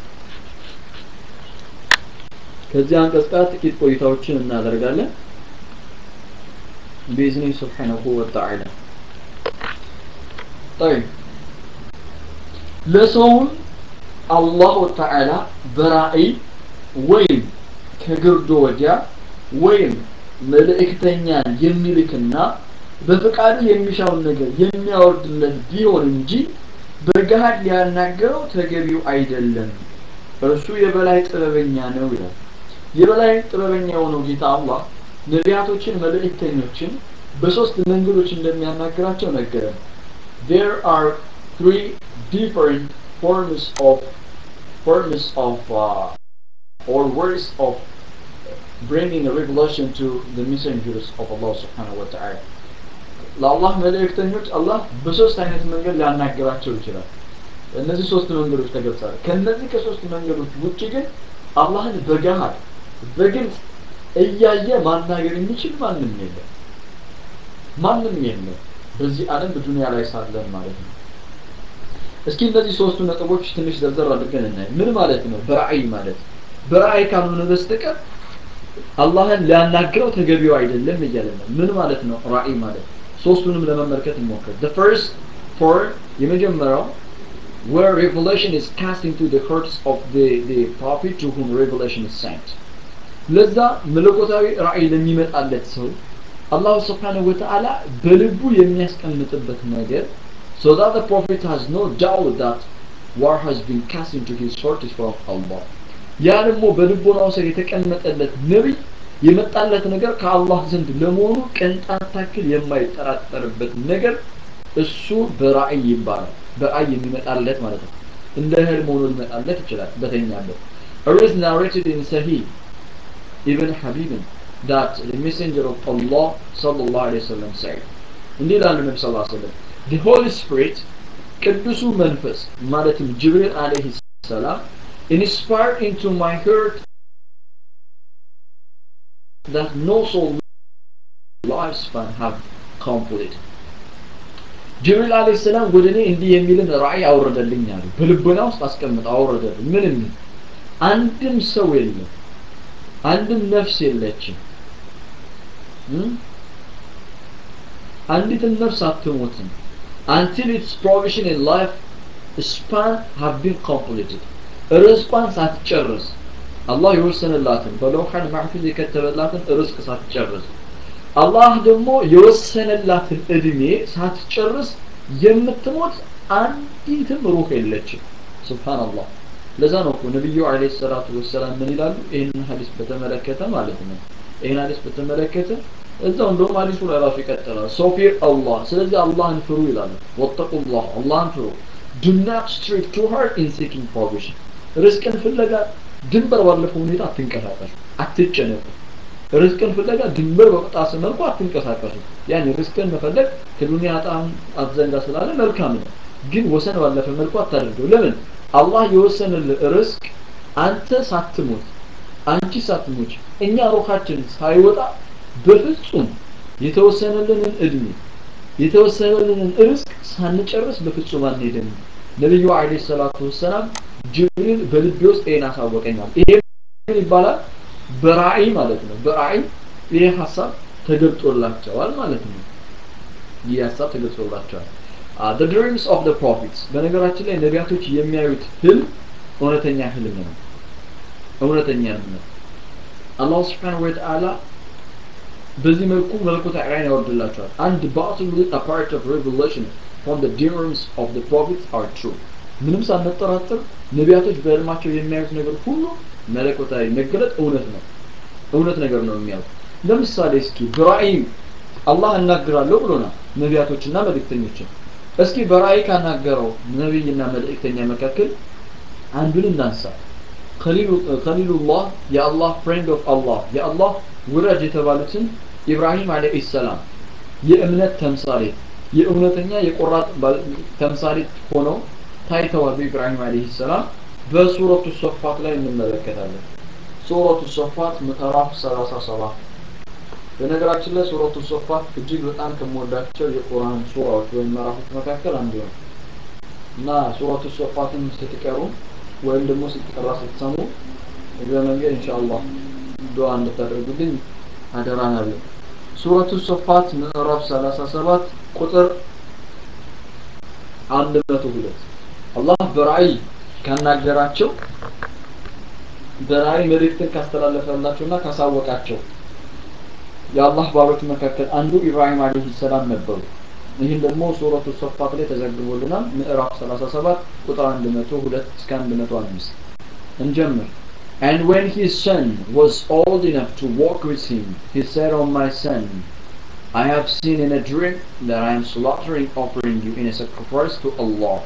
ከዚህ አንቀጽ ጋር ጥቂት ቆይታዎችን እናደርጋለን بإذنه سبحانه وتعالى طيب ለሰውም አላሁ ተዓላ በራእይ ወይም ከግርዶ ወዲያ ወይም መልእክተኛን የሚልክና በፍቃዱ የሚሻውን ነገር የሚያወርድለት ቢሆን እንጂ በገሃድ ሊያናገረው ተገቢው አይደለም እርሱ የበላይ ጥበበኛ ነው ይላል የበላይ ጥበበኛ የሆነው ጌታ አላህ ነቢያቶችን መልእክተኞችን በሶስት መንገዶች እንደሚያናግራቸው ነገረን there are three different forms of forms of uh, or ways of bringing a revelation to the messengers of Allah subhanahu wa ta'ala ለአላህ መልእክተኞች አላህ በሶስት አይነት መንገድ ሊያናገራቸው ይችላል እነዚህ ሶስት መንገዶች ተገልጸዋል ከነዚህ ከሶስት መንገዶች ውጭ ግን አላህን በገሃድ በግልጽ እያየ ማናገር የሚችል ማንም የለም ማንም የለም በዚህ ዓለም በዱንያ ላይ ሳለን ማለት ነው እስኪ እነዚህ ሶስቱ ነጥቦች ትንሽ ዘርዘር አድርገን እናይ ምን ማለት ነው በራእይ ማለት በራእይ ካልሆነ በስተቀር አላህን ሊያናግረው ተገቢው አይደለም እያለ ነው ምን ማለት ነው ራእይ ማለት ሶስቱንም ለመመልከት እንሞክር the first for የመጀመሪያው where revelation is cast into the hearts of the, the prophet to whom revelation is sent ለዛ መለኮታዊ ራእይ ለሚመጣለት ሰው አላሁ ስብሓንሁ ወተዓላ በልቡ የሚያስቀምጥበት ነገር so that the prophet has no doubt that what has been cast into his heart is from Allah ያ ደግሞ በልቦናው ስር የተቀመጠለት ነቢይ የመጣለት ነገር ከአላህ ዘንድ ለመሆኑ ቅንጣት ታክል የማይጠራጠርበት ነገር እሱ በራእይ ይባላል በራእይ የሚመጣለት ማለት ነው እንደ ህልም ሆኖ ሊመጣለት ይችላል በተኛበት It is narrated in Sahih Ibn Habib that the messenger of Allah sallallahu alayhi wa sallam said እንዲህ ይላሉ ነቢ ስ ሰለም the Holy Spirit ቅዱሱ መንፈስ ማለትም ጅብሪል አለይሂ ሰላም inspired into my heart that no soul lifespan have complete ጅብሪል አለይሂ ሰላም ወደ እኔ እንዲህ የሚልን ራእይ አወረደልኝ አሉ በልቦና ውስጥ አስቀምጠ አወረደልኝ ምን የሚል አንድም ሰው የለም አንድም ነፍስ የለችም አንዲትም ነፍስ አትሞትም until its provision in life span have been completed ርዝቋን ሳትጨርስ አላህ የወሰነላትን በለውሐን ማሕፉዝ የከተበላትን ርዝቅ ሳትጨርስ አላህ ደግሞ የወሰነላትን እድሜ ሳትጨርስ የምትሞት አንዲትም ሩህ የለችም ስብሓንላህ ለዛ ነው እኮ ነቢዩ አለይሂ ሰላቱ ወሰላም ምን ይላሉ ይህንን ሀዲስ በተመለከተ ማለት ነው ይህን ሀዲስ በተመለከተ እዛው እንደውም ሀዲሱ ላይ ራሱ ይቀጥላል ሶፊር አላህ ስለዚህ አላህን ፍሩ ይላሉ ወተቁላህ አላህን ፍሩ do not stray too hard in seeking provision ርዝቅን ፍለጋ ድንበር ባለፈው ሁኔታ አትንቀሳቀሱ አትጨነቁ ርዝቅን ፍለጋ ድንበር በቅጣስ መልኩ አትንቀሳቀሱ ያን ርዝቅን መፈለግ ከዱንያ ጣም አትዘንጋ ስላለ መልካም ነው ግን ወሰን ባለፈ መልኩ አታደርገው ለምን አላህ የወሰነልህ ርዝቅ አንተ ሳትሞት አንቺ ሳትሞች እኛ ሩሃችን ሳይወጣ በፍጹም የተወሰነልንን እድሜ የተወሰነልንን ርዝቅ ሳንጨርስ በፍጹም አንሄድም ነቢዩ አለይሂ ሰላቱ ወሰላም ጅብሪል በልቤ ውስጥ ይሄን አሳወቀኛል ይሄ ምን ይባላል በራእይ ማለት ነው በራእይ ይሄ ሀሳብ ተገልጦላቸዋል ማለት ነው ይህ ሀሳብ ተገልጾላቸዋል the dreams of the prophets በነገራችን ላይ ነቢያቶች የሚያዩት ህልም እውነተኛ ህልም ነው እውነተኛ ህልም ነው አላህ ስብሓንሁ ወተዓላ በዚህ መልኩ መለኮታዊ ራእይን ያወርድላቸዋል አንድ ባትሉ a part of revelation from the dreams of the prophets are true ምንም ሳንጠራጠር ነቢያቶች በህልማቸው የሚያዩት ነገር ሁሉ መለኮታዊ መገለጥ እውነት ነው እውነት ነገር ነው የሚያዩት ለምሳሌ እስኪ በራእይ አላህ እናግራለሁ ብሎናል ነቢያቶችና መልእክተኞችን እስኪ በራእይ ካናገረው ነቢይና መልእክተኛ መካከል አንዱን እናንሳ ከሊሉላህ የአላህ ፍሬንድ ኦፍ አላህ የአላህ ውረድ የተባሉትን ኢብራሂም አለይሂ ሰላም የእምነት ተምሳሌት የእውነተኛ የቆራጥ ተምሳሌት ሆነው ታይተዋል በኢብራሂም አለይሂ ሰላም በሱረቱ ሶፋት ላይ እንመለከታለን ሱረቱ ሶፋት ምዕራፍ 37 በነገራችን ላይ ሱረቱ ሶፋት እጅግ በጣም ከምወዳቸው የቁርአን ሱራዎች ወይም ምዕራፎች መካከል አንዱ ነው እና ሱረቱ ሶፋትን ስትቀሩ ወይም ደግሞ ስትቀራ ስትሰሙ እግረ መንገድ ኢንሻአላህ ዱዓ እንድታደርጉልኝ አደራ አለኝ። ሱረቱ ሶፋት ምዕራፍ 37 ቁጥር 102 አላህ በራእይ ካናገራቸው በራእይ መልእክትን ካስተላለፈላቸውና ካሳወቃቸው የአላህ ባሮች መካከል አንዱ ኢብራሂም አለይሂ ሰላም ነበሩ። ይህን ደግሞ ሱረቱ ሶፋት ላይ ተዘግቦልናል። ምዕራፍ 37 ቁጥር 102 እስከ 105 እንጀምር። And when his son was old enough to walk with him, he said, "O my son, I have seen in a dream that I am slaughtering offering you in a sacrifice to Allah."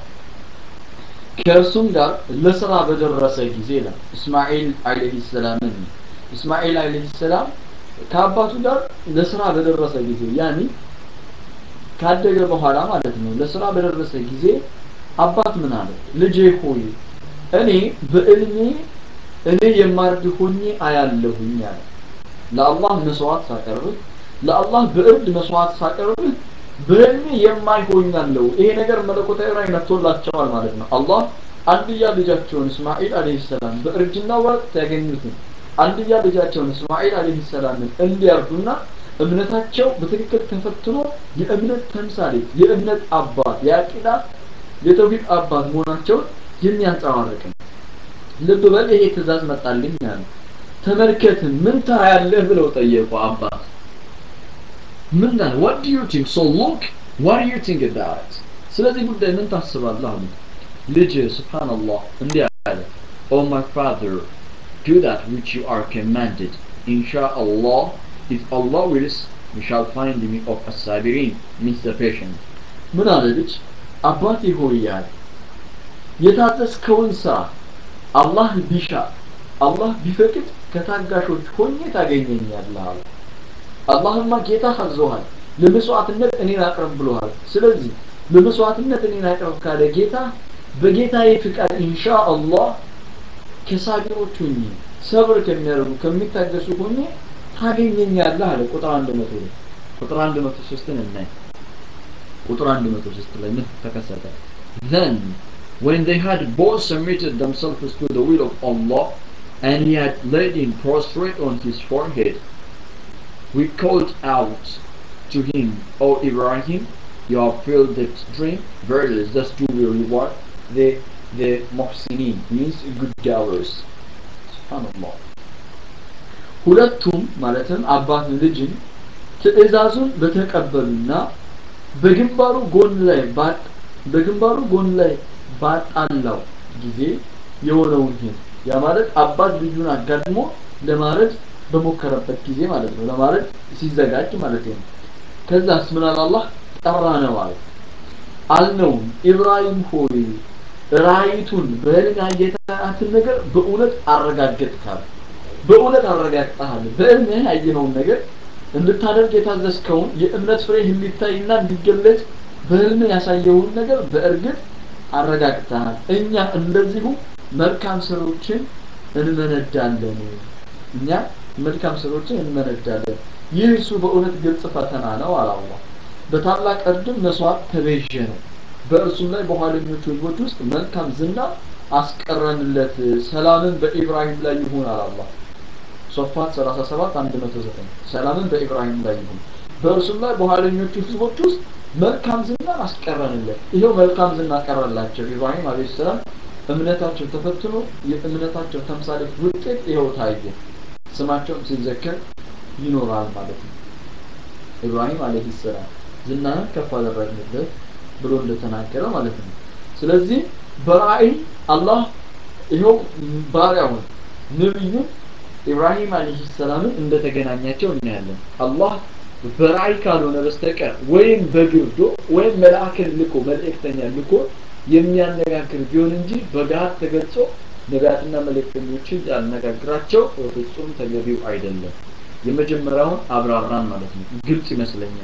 ከእርሱም ጋር ለስራ በደረሰ ጊዜ ነው እስማኤል አለይሂ ሰላምን እስማኤል አለይሂ ሰላም ከአባቱ ጋር ለስራ በደረሰ ጊዜ ያኒ ካደገ በኋላ ማለት ነው ለስራ በደረሰ ጊዜ አባት ምን አለ ልጄ ሆይ እኔ በእልሜ እኔ የማርድ ሆኜ አያለሁኝ አለ ለአላህ መስዋዕት ሳቀርብ ለአላህ በእርድ መስዋዕት ሳቀርብ በህልሜ የማይሆኛለው ይሄ ነገር መለኮታዊ ራእይ መጥቶላቸዋል ማለት ነው አላህ አንድያ ልጃቸውን እስማኤል አለይሂ ሰላም በእርጅና ወቅት ያገኙትን አንድያ ልጃቸውን እስማኤል አለይሂ ሰላምን እንዲያርዱና እምነታቸው በትክክል ተፈትኖ የእምነት ተምሳሌት የእምነት አባት የአቂዳ የተውሂድ አባት መሆናቸውን የሚያንጸባርቅ ነው ልብ በል ይሄ ትእዛዝ መጣልኝ ያለ ተመልከት ምን ታያለህ ብለው ጠየቁ አባት ምን ዳን what do you think so look what do you think about it ስለዚህ ጉዳይ ምን ታስባለህ አሉ ልጅ ስብሓንላህ እንዲህ አለ oh my father do that which you are commanded inshallah if Allah wills we shall find me of as-sabirin means the patient ምን አለ ልጅ አባቴ ሆይ ያለ የታዘዝከውን ስራ አላህ ቢሻ አላህ ቢፈቅድ ከታጋሾች ሆኜ ታገኘኛለህ አለ አላህማ ጌታ አዘዋል ለመስዋዕትነት እኔን አቅርብ ብሎሃል ስለዚህ ለመስዋዕትነት እኔን አቅርብ ካለ ጌታ በጌታዬ ፍቃድ ኢንሻአላህ ከሳቢሮች ሆኜ ሰብር ከሚያደርጉ ከሚታገሱ ሆኜ ታገኘኛለህ አለ ቁጥር 100 ቁጥር 103 እናይ ቁጥር 103 ላይ ምን ተከሰተ then when they had both submitted themselves to the will of Allah and he had laid him prostrate on his forehead we called out to him O Ibrahim you have filled the dream verily thus do we reward the the muhsinin means good doers subhanallah ሁለቱም ማለትም አባት ልጅን ትእዛዙን በተቀበሉና በግንባሩ ጎን ላይ ባጥ በግንባሩ ጎን ላይ ባጣላው ጊዜ የሆነውን ይሄን ያ ማለት አባት ልጁን አጋድሞ ለማረድ በሞከረበት ጊዜ ማለት ነው ለማረድ ሲዘጋጅ ማለት ነው ከዛስ ምን አለ አላህ ጠራ ነው አለ አልነውም ኢብራሂም ሆይ ራይቱን በህልም ያየታትን ነገር በእውነት አረጋገጥካል በእውነት አረጋግጠሃል በእልምህ ያየነውን ነገር እንድታደርግ የታዘዝከውን የእምነት ፍሬ እንዲታይና እንዲገለጽ በህልም ያሳየውን ነገር በእርግጥ አረጋግጠሃል እኛ እንደዚሁ መልካም ስራዎችን እንመነዳለን እኛ መልካም ስራዎችን እንመነዳለን ይህ እሱ በእውነት ግልጽ ፈተና ነው አላላ በታላቅ እርድም መስዋዕት ተቤዠ ነው በእርሱም ላይ በኋለኞቹ ህዝቦች ውስጥ መልካም ዝና አስቀረንለት ሰላምን በኢብራሂም ላይ ይሁን አላላ ሶፋት 37 109 ሰላምን በኢብራሂም ላይ ይሁን በእርሱም ላይ በኋለኞቹ ህዝቦች ውስጥ መልካም ዝና አስቀረንለት ይሄው መልካም ዝና ቀረላቸው ኢብራሂም አለይሂ ሰላም እምነታቸው ተፈትኖ የእምነታቸው ተምሳሌት ውጤት ይኸው ታየ ስማቸውም ሲዘከር ይኖራል ማለት ነው ኢብራሂም አለይሂ ሰላም ዝናህን ከፍ አደረግንበት ብሎ እንደተናገረ ማለት ነው ስለዚህ በራእይ አላህ ይኸው ባሪያውን ነብዩን ኢብራሂም አለይሂ ሰላምን እንደተገናኛቸው እናያለን አላህ በራእይ ካልሆነ በስተቀር ወይም በግርዶ ወይም መልአክን ልኮ መልእክተኛ ልኮ የሚያነጋግር ቢሆን እንጂ በጋር ተገልጾ ነቢያትና መልእክተኞችን ያነጋግራቸው በፍጹም ተገቢው አይደለም የመጀመሪያውን አብራራን ማለት ነው ግልጽ ይመስለኛል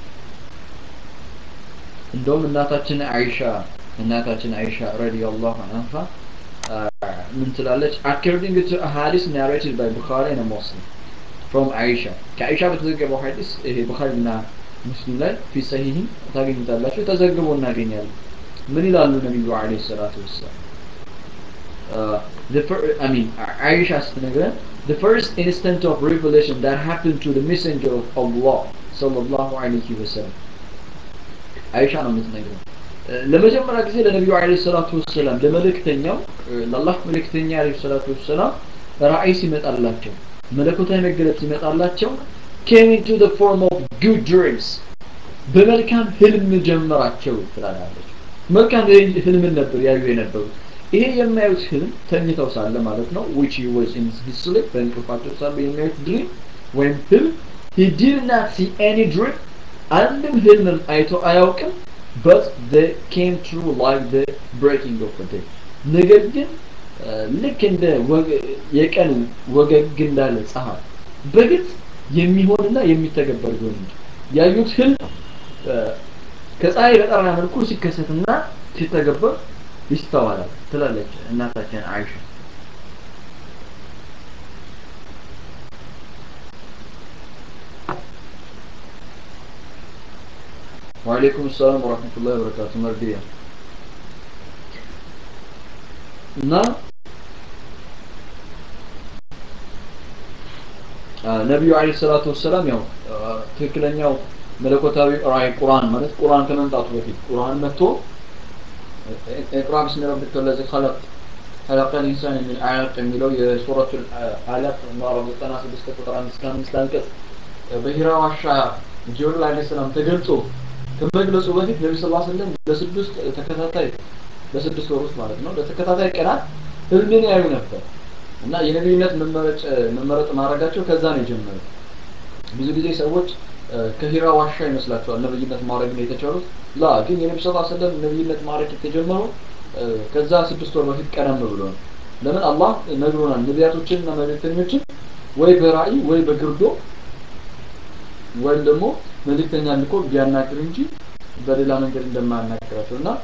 እንደውም እናታችን አይሻ እናታችን አይሻ ረዲየላሁ ዐንሃ ምን ትላለች according to a hadith narrated by Bukhari and Muslim from አይሻ ከአይሻ በተዘገበው ሐዲስ ይሄ ቡኻሪና ሙስሊም ላይ ፊ ሰሂህ ታገኙታላችሁ ተዘግቦ እናገኛለን ምን ይላሉ ነቢዩ አለይሂ ሰላቱ ወሰላም the fir- I mean Aisha ስትነግረን the first instant of revelation that happened to the messenger of Allah sallallahu alayhi wasallam አይሻ ነው የምትነግረን ለመጀመሪያ ጊዜ ለነቢዩ አለይሂ ሰላቱ ወሰላም ለመልእክተኛው ለአላህ መልእክተኛ አለይሂ ሰላቱ ወሰላም ራእይ ሲመጣላቸው መለኮታዊ መገለጥ ሲመጣላቸው came into the form of good dreams በመልካም ህልም ጀመራቸው ትላለች መልካም ህልምን ነበር ያዩ የነበሩት ይሄ የሚያዩት ህልም ተኝተው ሳለ ማለት ነው which he was in his sleep በእንቅልፋቸው ሳለ የሚያዩት ድሪም ወይም ህልም he did not see any dream አንድም ህልምም አይቶ አያውቅም but they came true like the breaking of the day ነገር ግን ልክ እንደ የቀን ወገግ እንዳለ ፀሐይ በግልጽ የሚሆንና የሚተገበር ቢሆን እንጂ ያዩት ህልም ከፀሐይ በጠራ መልኩ ሲከሰትና ሲተገበር ይስተዋላል ትላለች እናታችን አይሻ وعليكم السلام ورحمة الله وبركاته مرضية እና ነቢዩ አለይሂ ሰላቱ ወሰላም ያው ትክክለኛው መለኮታዊ ራእይ ቁርአን ማለት ቁርአን ከመምጣቱ በፊት ቁርአን መጥቶ اقرأ بسم ربك الذي خلق خلق الإنسان من علق የሚለው የሱረቱ አለቅ ምዕራፍ 96 ቁጥር 5 እስከ 5 አንቀጽ በሂራ ዋሻ ጅብሪል አለይሂ ሰላም ተገልጾ ከመግለጹ በፊት ነብዩ ሰለላሁ ዐለይሂ ወሰለም ለስድስት ተከታታይ በስድስት ወር ውስጥ ማለት ነው ለተከታታይ ቀናት ህልምን ያዩ ነበር እና የነብይነት መመረጥ መመረጥ ማድረጋቸው ከዛ ነው የጀመረው ብዙ ጊዜ ሰዎች ከሂራ ዋሻ ይመስላቸዋል ነብይነት ማድረግ ነው የተቻሉት ላ ግን የነቢ ስ ሰለም ነብይነት ማድረግ የተጀመረው ከዛ ስድስት ወር በፊት ቀደም ብሎ ነው ለምን አላህ ነግሮናል ነቢያቶችን እና መልእክተኞችን ወይ በራእይ ወይ በግርዶ ወይም ደግሞ መልእክተኛ ልኮ ቢያናግር እንጂ በሌላ መንገድ እንደማያናግራቸው እና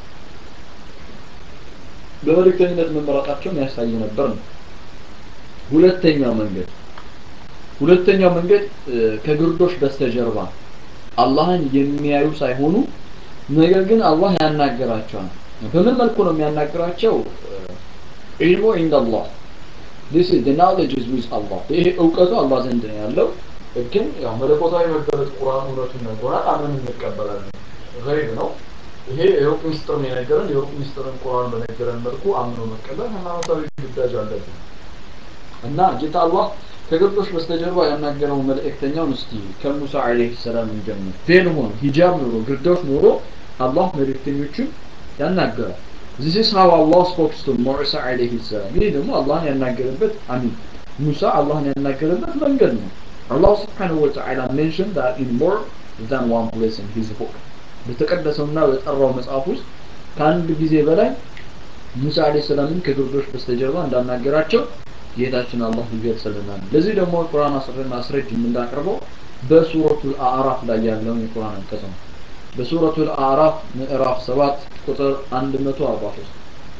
በመልእክተኝነት መመረጣቸውን ያሳይ ነበር ነው ሁለተኛው መንገድ ሁለተኛው መንገድ ከግርዶሽ በስተጀርባ አላህን የሚያዩ ሳይሆኑ ነገር ግን አላህ ያናገራቸዋል በምን መልኩ ነው የሚያናገራቸው ዒልሙ ኢንደላህ this is the knowledge is with Allah ይሄ እውቀቱ አላህ ዘንድ ነው ያለው ግን ያው መለኮታዊ መገለጥ ቁርአን እውነቱን ነግሮናል አምን እንቀበላለን ገይብ ነው ይሄ የሩቅ ሚስጥር ነው የነገረን የሩቅ ሚስጥርን ቁርአን በነገረን መልኩ አምኖ መቀበል ሃይማኖታዊ ግዳጅ አለብን እና ጌታ አላህ ከግርዶሽ በስተጀርባ ያናገረው መልእክተኛውን እስቲ ከሙሳ አለይሂ ሰላም እንጀምር ቬል ሆኖ ሂጃብ ኖሮ ግርዶሽ ኖሮ አላህ መልእክተኞቹን ያናገራል This is how Allah spoke to Musa alayhi salam. ይህ ደግሞ አላህን ያናገረበት አሚን ሙሳ አላህን ያናገረበት መንገድ ነው Allah subhanahu wa ta'ala mentioned that in more than one place in his book. በተቀደሰውና በጠራው መጽሐፍ ውስጥ ከአንድ ጊዜ በላይ ሙሳ አለይሂ ሰላምን ከግርዶሽ በስተጀርባ እንዳናገራቸው ጌታችን አላህ ይገልጽልናል። ለዚህ ደግሞ ቁርአን ማስረጅ የምናቀርበው በሱረቱል አዕራፍ ላይ ያለውን የቁርአን አንቀጽ ነው። በሱረቱል አዕራፍ ምዕራፍ 7 ቁጥር 143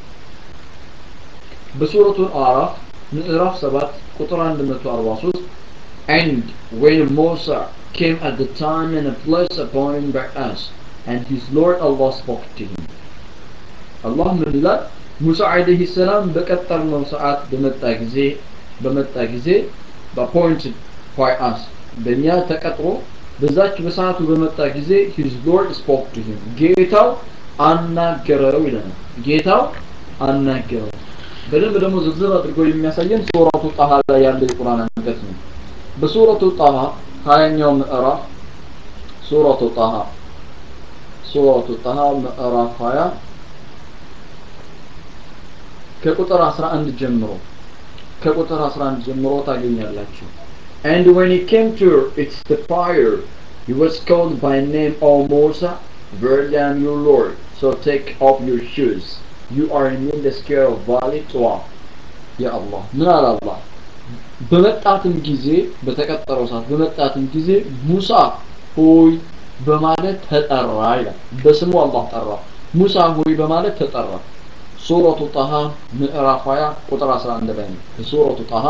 በሱረቱል አዕራፍ ምዕራፍ 7 ቁጥር 143 And when Musa came at the time and a place appointed by us, and his Lord Allah spoke to him. Allah ምን ይላል? ሙሳ አለይሂ ሰላም በቀጠርነው ሰዓት በመጣ ጊዜ በመጣ ጊዜ በአፖይንትድ ባይ አስ በእኛ ተቀጥሮ በዛች በሰዓቱ በመጣ ጊዜ ሂዝ ሎርድ ስፖክ ቱ ሂም ጌታው አናገረው ይለናል ጌታው አናገረው በደንብ ደግሞ ዝርዝር አድርጎ የሚያሳየን ሱረቱ ጣሃ ላይ ያለ የቁርአን አንቀጽ ነው በሱረቱ ጣሃ ሀያኛው ምዕራፍ ሱረቱ ጣሃ ሱረቱ ጣሃ ምዕራፍ 20 ከቁጥር 11 ጀምሮ ከቁጥር 11 ጀምሮ ታገኛላችሁ And when he came to its the fire, he was called by name, O Musa, Verily I am your Lord. So take off your shoes. You are in the scare of valley Tuwa. Ya Allah. ምን አለ አላህ በመጣትም ጊዜ በተቀጠረው ሰዓት በመጣትም ጊዜ ሙሳ ሆይ በማለት ተጠራ ይላል። በስሙ አላህ ጠራ። ሙሳ ሆይ በማለት ተጠራ። ሱረቱ ጣሃ ምዕራፍ 20 ቁጥር 11 ላይ ነው። ሱረቱ ጣሃ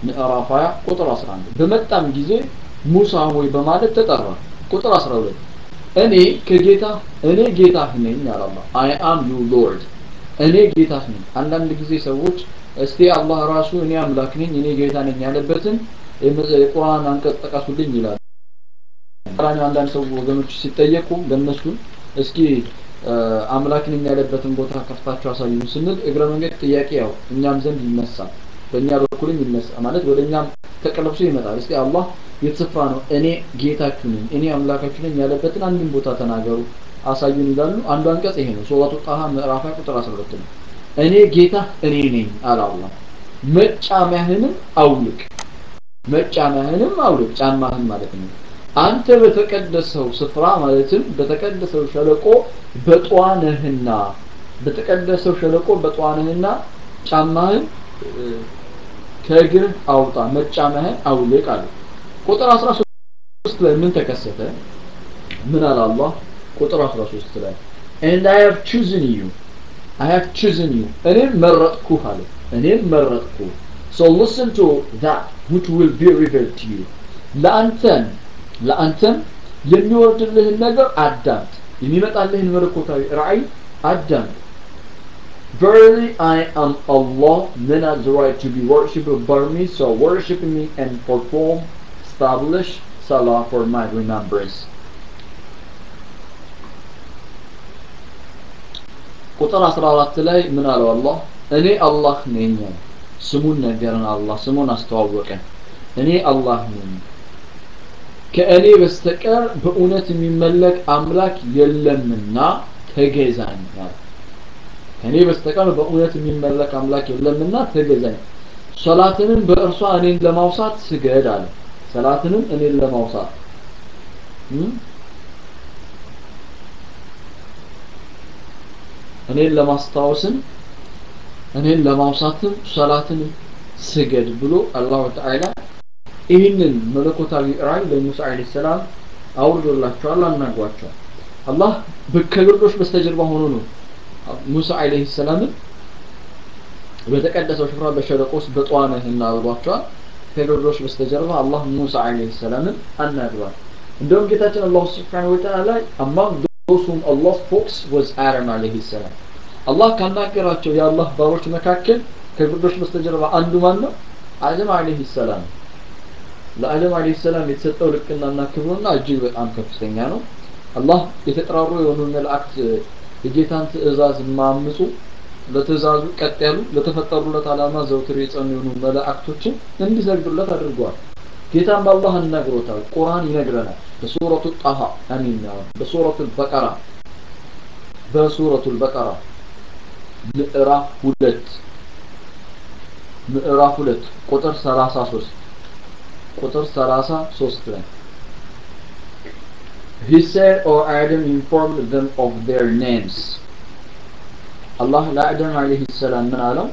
ምዕራፍ 20 ቁጥር 11 በመጣም ጊዜ ሙሳ ሆይ በማለት ተጠራ ቁጥር 12 እኔ ከጌታ እኔ ጌታህ ነኝ አለ አላህ አይ አም ዩ ሎርድ እኔ ጌታህ ነኝ አንዳንድ ጊዜ ሰዎች እስቲ አላህ ራሱ እኔ አምላክ ነኝ እኔ ጌታ ነኝ ያለበትን የቁርአን አንቀጽ ጥቀሱልኝ ይላል ቁርአን አንዳንድ ሰው ወገኖች ሲጠየቁ ለነሱ እስኪ አምላክ ነኝ ያለበትን ቦታ ከፍታችሁ አሳዩን ስንል እግረ መንገድ ጥያቄ ያው እኛም ዘንድ ይነሳል በእኛ በኩልም ይነሳ ማለት ወደ እኛም ተቀለብሶ ይመጣል እስቲ አላህ የት ስፍራ ነው እኔ ጌታችሁ ነኝ እኔ አምላካችሁ ነኝ ያለበትን አንድን ቦታ ተናገሩ አሳዩን ይላሉ አንዱ አንቀጽ ይሄ ነው ሱረቱ ጣሃ ምዕራፍ ቁጥር 12 ነው እኔ ጌታ እኔ ነኝ አለ አላህ መጫሚያህንም አውልቅ መጫሚያህንም አውልቅ ጫማህን ማለት ነው አንተ በተቀደሰው ስፍራ ማለትም በተቀደሰው ሸለቆ በጧነህና በተቀደሰው ሸለቆ በጧነህና ጫማህን ከእግርህ አውጣ መጫማህን አውልቅ አለ ቁጥር 13 ላይ ምን ተከሰተ ምን አለ አላህ ቁጥር 13 ላይ and i have chosen you i have chosen you እኔም መረጥኩህ አለ እኔም መረጥኩህ so listen to that which will be revealed to you ለአንተም ለአንተም የሚወርድልህን ነገር አዳምጥ የሚመጣልህን መለኮታዊ ራእይ አዳምጥ Verily I am Allah, then has the right to be worshipped by me, so worship me and perform, establish Salah for my remembrance. ቁጥር 14 ላይ ምን አለው አላህ እኔ አላህ ነኝ ስሙን ነገረን አላህ ስሙን አስተዋወቀን እኔ አላህ ነኝ ከእኔ በስተቀር በእውነት የሚመለክ አምላክ የለምና ተገዛኝ ከእኔ በስተቀር በእውነት የሚመለክ አምላክ የለምና ተገዛኝ ሰላትንም በእርሷ እኔን ለማውሳት ስገድ አለ ሰላትንም እኔን ለማውሳት እኔን ለማስታወስም እኔን ለማውሳትም ሰላትን ስገድ ብሎ አላሁ ተዓላ ይህንን መለኮታዊ ራእይ ለሙሳ አለይሂ ሰላም አውርዶላቸዋል አናግሯቸዋል አላህ ከግርዶሽ በስተጀርባ ሆኖ ነው ሙሳ አለይሂ ሰላምን በተቀደሰው ስፍራ በሸለቆ ውስጥ በጠዋነህ እናብሏቸዋል ከግርዶሽ በስተጀርባ አላህ ሙሳ አለይሂ ሰላምን አናግሯል እንደውም ጌታችን አላሁ ስብሓነሁ ወተዓላ among those whom Allah spoke was Adam አለይሂ ሰላም አላህ ካናገራቸው የአላህ ባሮች መካከል ከግርዶሽ በስተጀርባ አንዱ ማን ነው አደም አለይሂ ሰላም ለአደም አለይሂ ሰላም የተሰጠው ልቅናና ክብሩና እጅግ በጣም ከፍተኛ ነው አላህ የተጠራሩ የሆኑ መላእክት የጌታን ትእዛዝ ማምፁ ለትእዛዙ ቀጥ ያሉ ለተፈጠሩለት ዓላማ ዘውትር የጸኑ የሆኑ መላእክቶችን እንዲሰግዱለት አድርገዋል ጌታም በአላህ አናግሮታል ቁርአን ይነግረናል በሱረቱ ጣሃ አሚን በሱረቱ በቀራ በሱረቱ በቀራ ምዕራፍ ሁለት ምዕራፍ ሁለት ቁጥር 33 ቁጥር 33 ላይ He said, O Adam informed them of their names. Allah ለአደም አለይሂ ሰላም ምን አለው?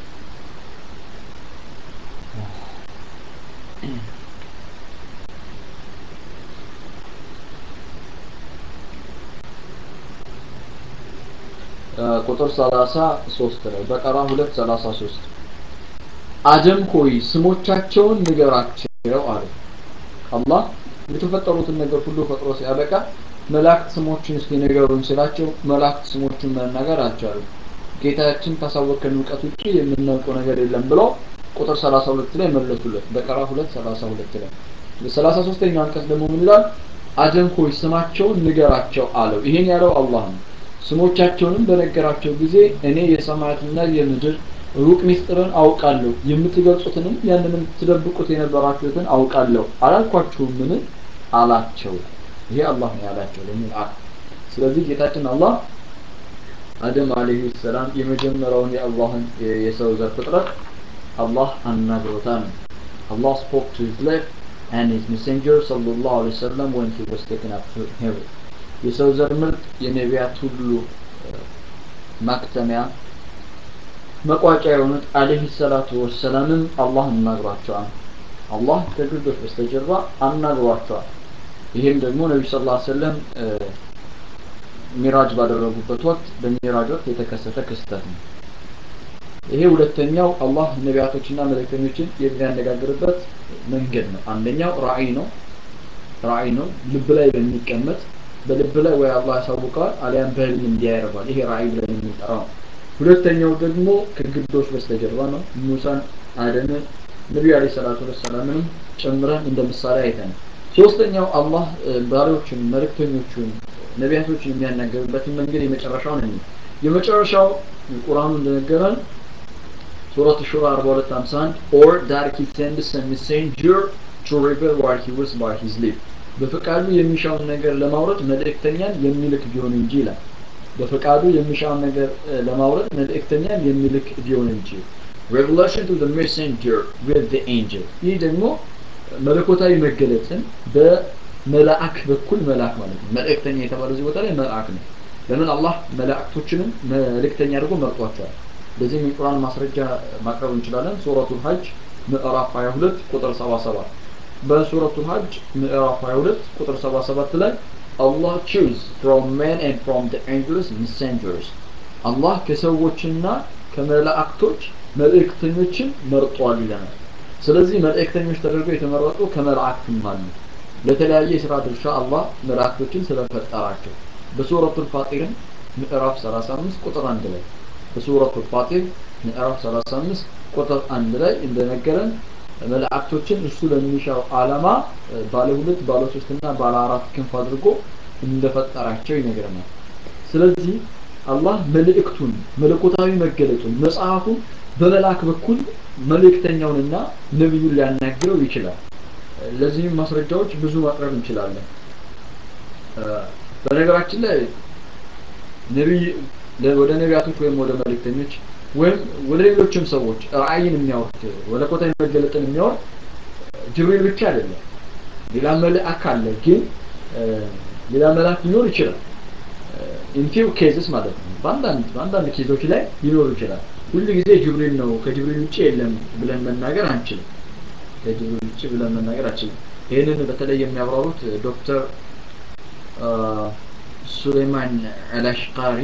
ቁጥር 33 ላይ በቀራ 233 አደም ሆይ ስሞቻቸውን ንገራቸው አለ አላህ የተፈጠሩትን ነገር ሁሉ ፈጥሮ ሲያበቃ መላእክት ስሞችን እስኪ ንገሩን ሲላቸው መላእክት ስሞችን መናገር አልቻሉም ጌታችን ካሳወቀን እውቀት ውጪ የምናውቀው ነገር የለም ብለው ቁጥር 32 ላይ መለሱለት በቀራ 2 32 ላይ በ33ኛው አንቀጽ ደግሞ ምን ይላል አደም ሆይ ስማቸውን ንገራቸው አለው ይሄን ያለው አላህ ነው ስሞቻቸውንም በነገራቸው ጊዜ እኔ የሰማያትና የምድር ሩቅ ሚስጥርን አውቃለሁ የምትገልጹትንም ያንንም ትደብቁት የነበራችሁትን አውቃለሁ አላልኳችሁም ምን አላቸው ይሄ አላህ ነው ያላቸው ለምን አ ስለዚህ ጌታችን አላህ አደም አለይሂ ሰላም የመጀመሪያውን የአላህን የሰው ዘር ፍጥረት አላህ አናግሮታል Allah spoke to his left and his messenger sallallahu alaihi wasallam when he was taken up to heaven የሰው ዘር ምርጥ የነቢያት ሁሉ ማክተሚያ መቋጫ የሆኑት አለይሂ ሰላቱ ወሰላምም አላህ አናግሯቸዋል አላህ ከግርዶች በስተጀርባ አናግሯቸዋል ይህም ደግሞ ነቢ ስ ላ ሰለም ሚራጅ ባደረጉበት ወቅት በሚራጅ ወቅት የተከሰተ ክስተት ነው ይሄ ሁለተኛው አላህ ነቢያቶችና መልእክተኞችን የሚያነጋግርበት መንገድ ነው አንደኛው ራእይ ነው ራእይ ነው ልብ ላይ በሚቀመጥ በልብ ላይ ወይ አላህ ያሳውቀዋል አሊያም በህልም እንዲያ ያደርጋል ይሄ ራእይ ብለን የምንጠራው ነው ሁለተኛው ደግሞ ከግዶች በስተጀርባ ነው ሙሳን አደምን ነቢዩ አለ ሰላቱ ወሰላምንም ጨምረን እንደ ምሳሌ አይተን ሶስተኛው አላህ ባሪዎችን መልእክተኞቹን ነቢያቶችን የሚያናገርበትን መንገድ የመጨረሻውን እኔ የመጨረሻው ቁርአኑ እንደነገረን ሱረት ሹራ 4251 or that he sends a messenger to reveal what he was by his lips በፈቃዱ የሚሻውን ነገር ለማውረድ መልእክተኛን የሚልክ ቢሆን እንጂ ይላል በፈቃዱ የሚሻውን ነገር ለማውረድ መልእክተኛን የሚልክ ቢሆን እንጂ revelation to the messenger with the angel ይህ ደግሞ መለኮታዊ መገለጽን በመላእክ በኩል መላክ ማለት ነው መልእክተኛ የተባለው እዚህ ቦታ ላይ መልአክ ነው ለምን አላህ መላእክቶችንም መልእክተኛ አድርጎ መርጧቸዋል በዚህም የቁርአን ማስረጃ ማቅረብ እንችላለን ሱረቱል ሀጅ ምዕራፍ 22 ቁጥር 77 በሱረቱል ሀጅ ምዕራፍ 22 ቁጥር 77 ላይ Allah choose from men and from the angels messengers አላህ ከሰዎችና ከመላእክቶች መልእክተኞችን መርጧል ይለናል ስለዚህ መልእክተኞች ተደርገው የተመረጡ ከመላእክትም አሉ ለተለያየ የስራ ድርሻ አላህ መላእክቶችን ስለፈጠራቸው በሱረቱል ፋጢርን ምዕራፍ 35 ቁጥር 1 ላይ በሱረቱል ፋጢር ምዕራፍ 35 ቁጥር 1 ላይ እንደነገረን መላእክቶችን እሱ ለሚሻው ዓላማ ባለ ሁለት ባለ ሶስት እና ባለ አራት ክንፍ አድርጎ እንደፈጠራቸው ይነግረናል ስለዚህ አላህ መልእክቱን መለኮታዊ መገለጡን መጽሐፉን በመላክ በኩል መልእክተኛውንና ነብዩን ሊያናግረው ይችላል ለዚህም ማስረጃዎች ብዙ ማቅረብ እንችላለን በነገራችን ላይ ነብይ ወደ ነቢያቶች ወይም ወደ መልእክተኞች ወይም ወደ ሌሎችም ሰዎች ራእይን የሚያወርድ መለኮታዊ መገለጥን የሚያወርድ ጅብሪል ብቻ አይደለም ሌላ መልአክ አለ ግን ሌላ መልአክ ሊኖር ይችላል ኢንፊው ኬዝስ ማለት ነው በአንዳንድ በአንዳንድ ኬዞች ላይ ሊኖር ይችላል ሁሉ ጊዜ ጅብሪል ነው ከጅብሪል ውጭ የለም ብለን መናገር አንችልም ከጅብሪል ውጭ ብለን መናገር አንችልም ይህንን በተለይ የሚያብራሩት ዶክተር ሱሌማን አላሽቃሪ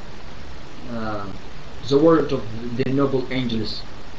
the word of the noble angels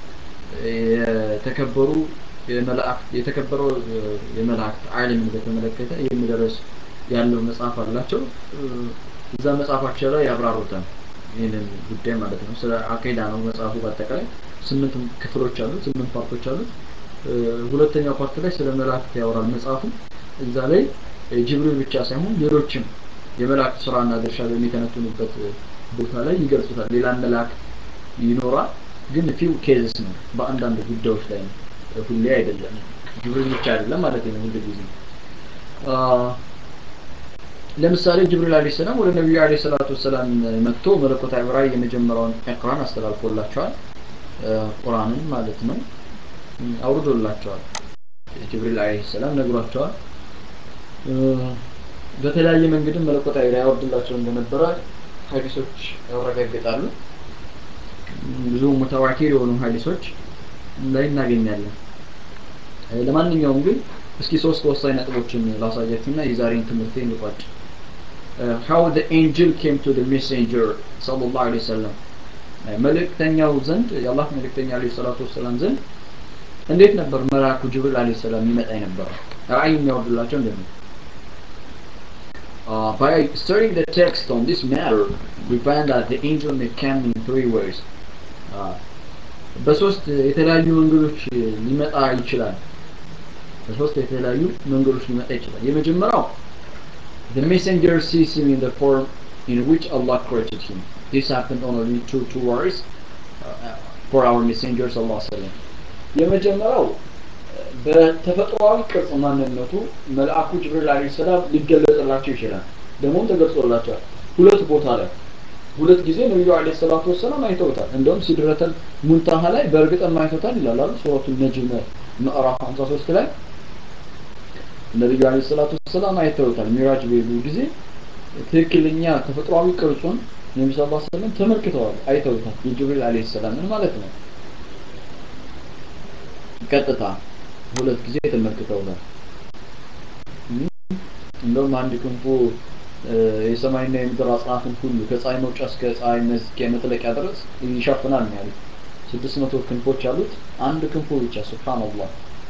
የተከበሩ የመላእክት የተከበረው የመላእክት ዓለምን በተመለከተ የሚደረስ ያለው መጽሐፍ አላቸው እዛ መጽሐፋቸው ላይ ያብራሩታል ይህንን ጉዳይ ማለት ነው ስለ አቂዳ ነው መጽሐፉ በአጠቃላይ ስምንት ክፍሎች አሉት ስምንት ፓርቶች አሉት ሁለተኛው ፓርት ላይ ስለ መላእክት ያወራል መጽሐፉ እዛ ላይ ጅብሪል ብቻ ሳይሆን ሌሎችም የመላእክት ስራና ድርሻ በሚተነትኑበት ቦታ ላይ ይገልጹታል ሌላ መልአክ ይኖራል ግን ፊው ኬዝስ ነው በአንዳንድ ጉዳዮች ላይ ነው ሁሌ አይደለም ጅብሪል ብቻ አይደለም ማለት ነው ሁሉ ጊዜ ለምሳሌ ጅብሪል አለይሂ ሰላም ወደ ነብዩ አለይሂ ሰላቱ ሰላም መጥቶ መለኮታዊ ራእይ የመጀመሪያውን ኢቅራን አስተላልፎላቸዋል ቁርአንን ማለት ነው አውርዶላቸዋል ጅብሪል አለይሂ ሰላም ነግሯቸዋል በተለያየ መንገድም መለኮታዊ ራእይ ያወርድላቸው እንደነበረ ሀዲሶች ያረጋግጣሉ ብዙ ሙተዋቲር የሆኑ ሀዲሶች ላይ እናገኛለን ለማንኛውም ግን እስኪ ሶስት ወሳኝ ነጥቦችን ላሳያችሁና የዛሬን ትምህርት እንቋጭ how the angel came to the messenger sallallahu alaihi wasallam መልእክተኛው ዘንድ የአላህ መልእክተኛ አለይሂ ሰላቱ ወሰላም ዘንድ እንዴት ነበር መልአኩ ጅብሪል አለይሂ ሰላም ይመጣ የነበረው ራእይ የሚያወርድላቸው እንዴት ነው Uh, by studying the text on this matter, we find that the angel may come in three ways. Uh, በሶስት የተለያዩ መንገዶች ሊመጣ ይችላል በሶስት የተለያዩ መንገዶች ሊመጣ ይችላል የመጀመሪያው the messenger sees him in the form in which Allah created him this happened on only two two words uh, for our messenger sallallahu alaihi wasallam የመጀመሪያው በተፈጥሯዊ ቅርጽ ማንነቱ መልአኩ ጅብሪል አለይሂ ሰላም ሊገለጽላቸው ይችላል ደግሞም ተገልጾላቸዋል ሁለት ቦታ ላይ ሁለት ጊዜ ነብዩ አለይሂ ሰላቱ ወሰላም አይተውታል እንደውም ሲድረተል ሙንታሃ ላይ በእርግጥም አይተውታል ይላል አይደል ሱረቱ ነጅም ምዕራፍ 53 ላይ ነብዩ አለይሂ ሰላቱ ወሰላም አይተውታል ሚራጅ በሄዱ ጊዜ ትክክለኛ ተፈጥሯዊ ቅርጹን ነብዩ ሰለላሁ ዐለይሂ ወሰለም ተመልክተዋል አይተውታል የጅብሪል አለይሂ ሰላምን ማለት ነው ቀጥታ ሁለት ጊዜ ተመልክተውታል እንደውም አንድ ክንፉ የሰማይና የምድር አጽናፍን ሁሉ ከፀሐይ መውጫ እስከ ፀሐይ መዝቂያ መጥለቂያ ድረስ ይሸፍናል ነው ያሉት ስድስት መቶ ክንፎች አሉት አንድ ክንፉ ብቻ ሱብሃንአላህ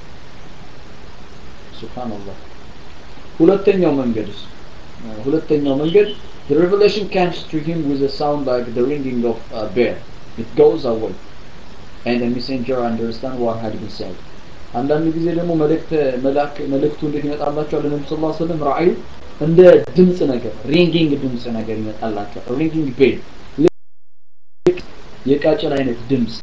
ሱብሃንአላህ ሁለተኛው መንገድስ ሁለተኛው መንገድ the revelation comes to him with a sound like the ringing of a bell it goes away and the messenger understand what had been said አንዳንድ ጊዜ ደግሞ መልእክት መላክ መልእክቱ እንዴት ይመጣላቸዋል ለነብዩ ሰለላሁ ዐለይሂ ወሰለም ራእዩ እንደ ድምጽ ነገር ሪንጊንግ ድምጽ ነገር ይመጣላቸዋል ሪንጊንግ ቤል የቃጭል አይነት ድምጽ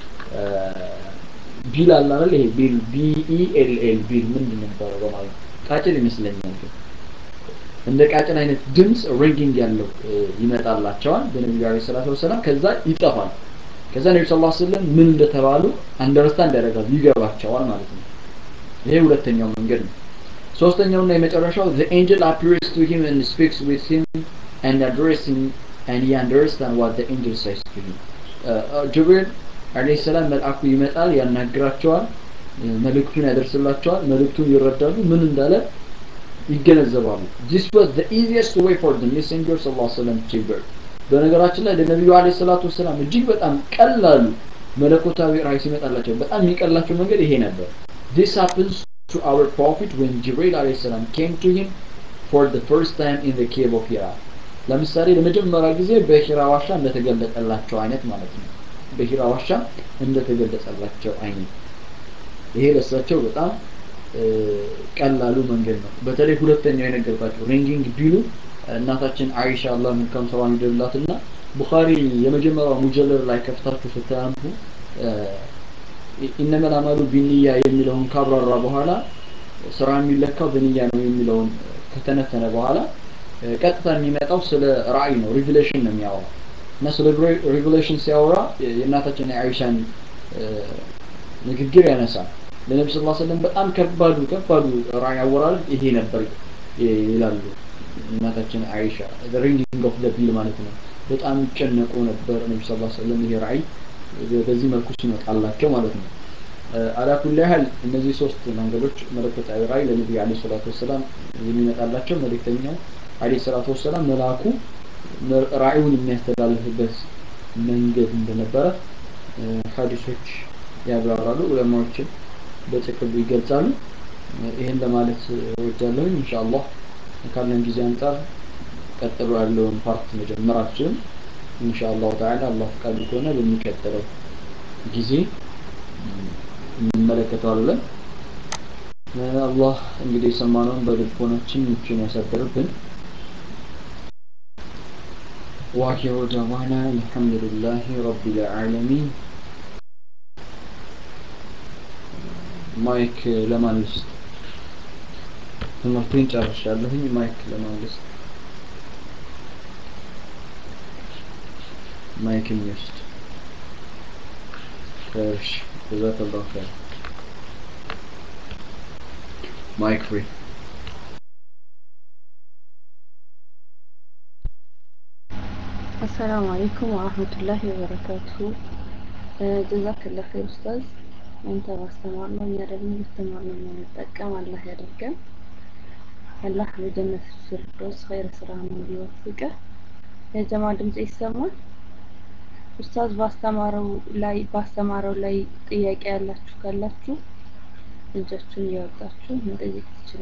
ቢል አለ አይደል ይሄ ቢል ቢ ኢ ኤል ኤል ቢል ምንድን ነው የሚባለው በማለት ቃጭል ይመስለኛል ግን እንደ ቃጭል አይነት ድምጽ ሪንጊንግ ያለው ይመጣላቸዋል በነቢዩ ዐለይሂ ሰላቱ ወሰላም ከዛ ይጠፋል ከዛ ነብዩ ሰለላሁ ዐለይሂ ወሰለም ምን እንደተባሉ አንደርስታንድ ያደርጋሉ ይገባቸዋል ማለት ነው ይሄ ሁለተኛው መንገድ ነው ሶስተኛውና የመጨረሻው the angel appears to him and speaks with him and address him and he understand what the angel says to him ጅብሪል አለይሂ ሰላም መልአኩ ይመጣል ያናግራቸዋል መልእክቱን ያደርስላቸዋል መልእክቱን ይረዳሉ ምን እንዳለ ይገነዘባሉ this was the easiest way for the messenger sallallahu alaihi wasallam to birth በነገራችን ላይ ለነቢዩ አለይሂ ሰላቱ ወሰላም እጅግ በጣም ቀላሉ መለኮታዊ ራእይ ሲመጣላቸው በጣም የሚቀላቸው መንገድ ይሄ ነበር this happens to our prophet when Jibril alayhi salam came to him for the first time in the cave of Hira ለምሳሌ ለመጀመሪያ ጊዜ በሂራ ዋሻ እንደተገለጠላቸው አይነት ማለት ነው በሂራ ዋሻ እንደተገለጸላቸው አይነት ይሄ ለሳቸው በጣም ቀላሉ መንገድ ነው በተለይ ሁለተኛው የነገርኳቸው ሪንጊንግ ቢሉ እናታችን አይሻ አላህ መልካም ስራዋን ይደልላትና ቡኻሪ የመጀመሪያው ሙጀለር ላይ ከፍታችሁ ስታነቡ ኢነመል አማሉ ቢንያ የሚለውን ካብራራ በኋላ ስራ የሚለካው በንያ ነው የሚለውን ከተነተነ በኋላ ቀጥታ የሚመጣው ስለ ራእይ ነው ሪቪሌሽን ነው የሚያወራው እና ስለ ሪቪሌሽን ሲያወራ የእናታችን የአይሻን ንግግር ያነሳል ለነቢ ስ ሰለም በጣም ከባዱ ከባዱ ራእይ አወራል ይሄ ነበር ይላሉ እናታችን አይሻ ሪንጊንግ ኦፍ ዘ ቢል ማለት ነው በጣም ይጨነቁ ነበር ነቢ ስ ሰለም ይሄ ራእይ በዚህ መልኩ ሲመጣላቸው ማለት ነው አላኩል ያህል እነዚህ ሶስት መንገዶች መለኮታዊ ራእይ ለነቢዩ አለ ሰላቱ ወሰላም የሚመጣላቸው መልእክተኛው አለ ሰላቱ ወሰላም መልአኩ ራእዩን የሚያስተላልፍበት መንገድ እንደነበረ ሀዲሶች ያብራራሉ ዑለማዎችን በጥቅሉ ይገልጻሉ ይህን ለማለት ወጃለሁኝ ኢንሻአላህ ካለን ጊዜ አንጻር ቀጥሎ ያለውን ፓርት መጀመር አልችልም ኢንሻአላህ ተዓላ አላህ ፈቃዱ ከሆነ በሚቀጥለው ጊዜ እንመለከተዋለን አላህ እንግዲህ የሰማነውን በልቦናችን ምቹን ያሳደርብን واخر دعوانا الحمد لله رب العالمين ማይክ ለማን ልስጥ ትምህርቴን ጨርሻለሁኝ ማይክ ለማን ልስጥ ማይክ የሚወስድ እሺ ጀዛከላሁ ኸይር ማይክ ፍሪ አሰላሙ አለይኩም ወራህመቱላሂ ወበረካቱሁ ጀዛከላ ኸይር ኡስታዝ አንተ ባስተማር ነው እኛ ደግሞ በተማር ነው የምንጠቀም አላህ ያደርገን አላህ በጀነት ፊርዶስ ኸይር ስራ ነው እንዲወፍቀ የጀማ ድምጽ ይሰማል ኡስታዝ ባስተማረው ላይ ባስተማረው ላይ ጥያቄ ያላችሁ ካላችሁ እጃችሁን እያወጣችሁ መጠየቅ ትችላላችሁ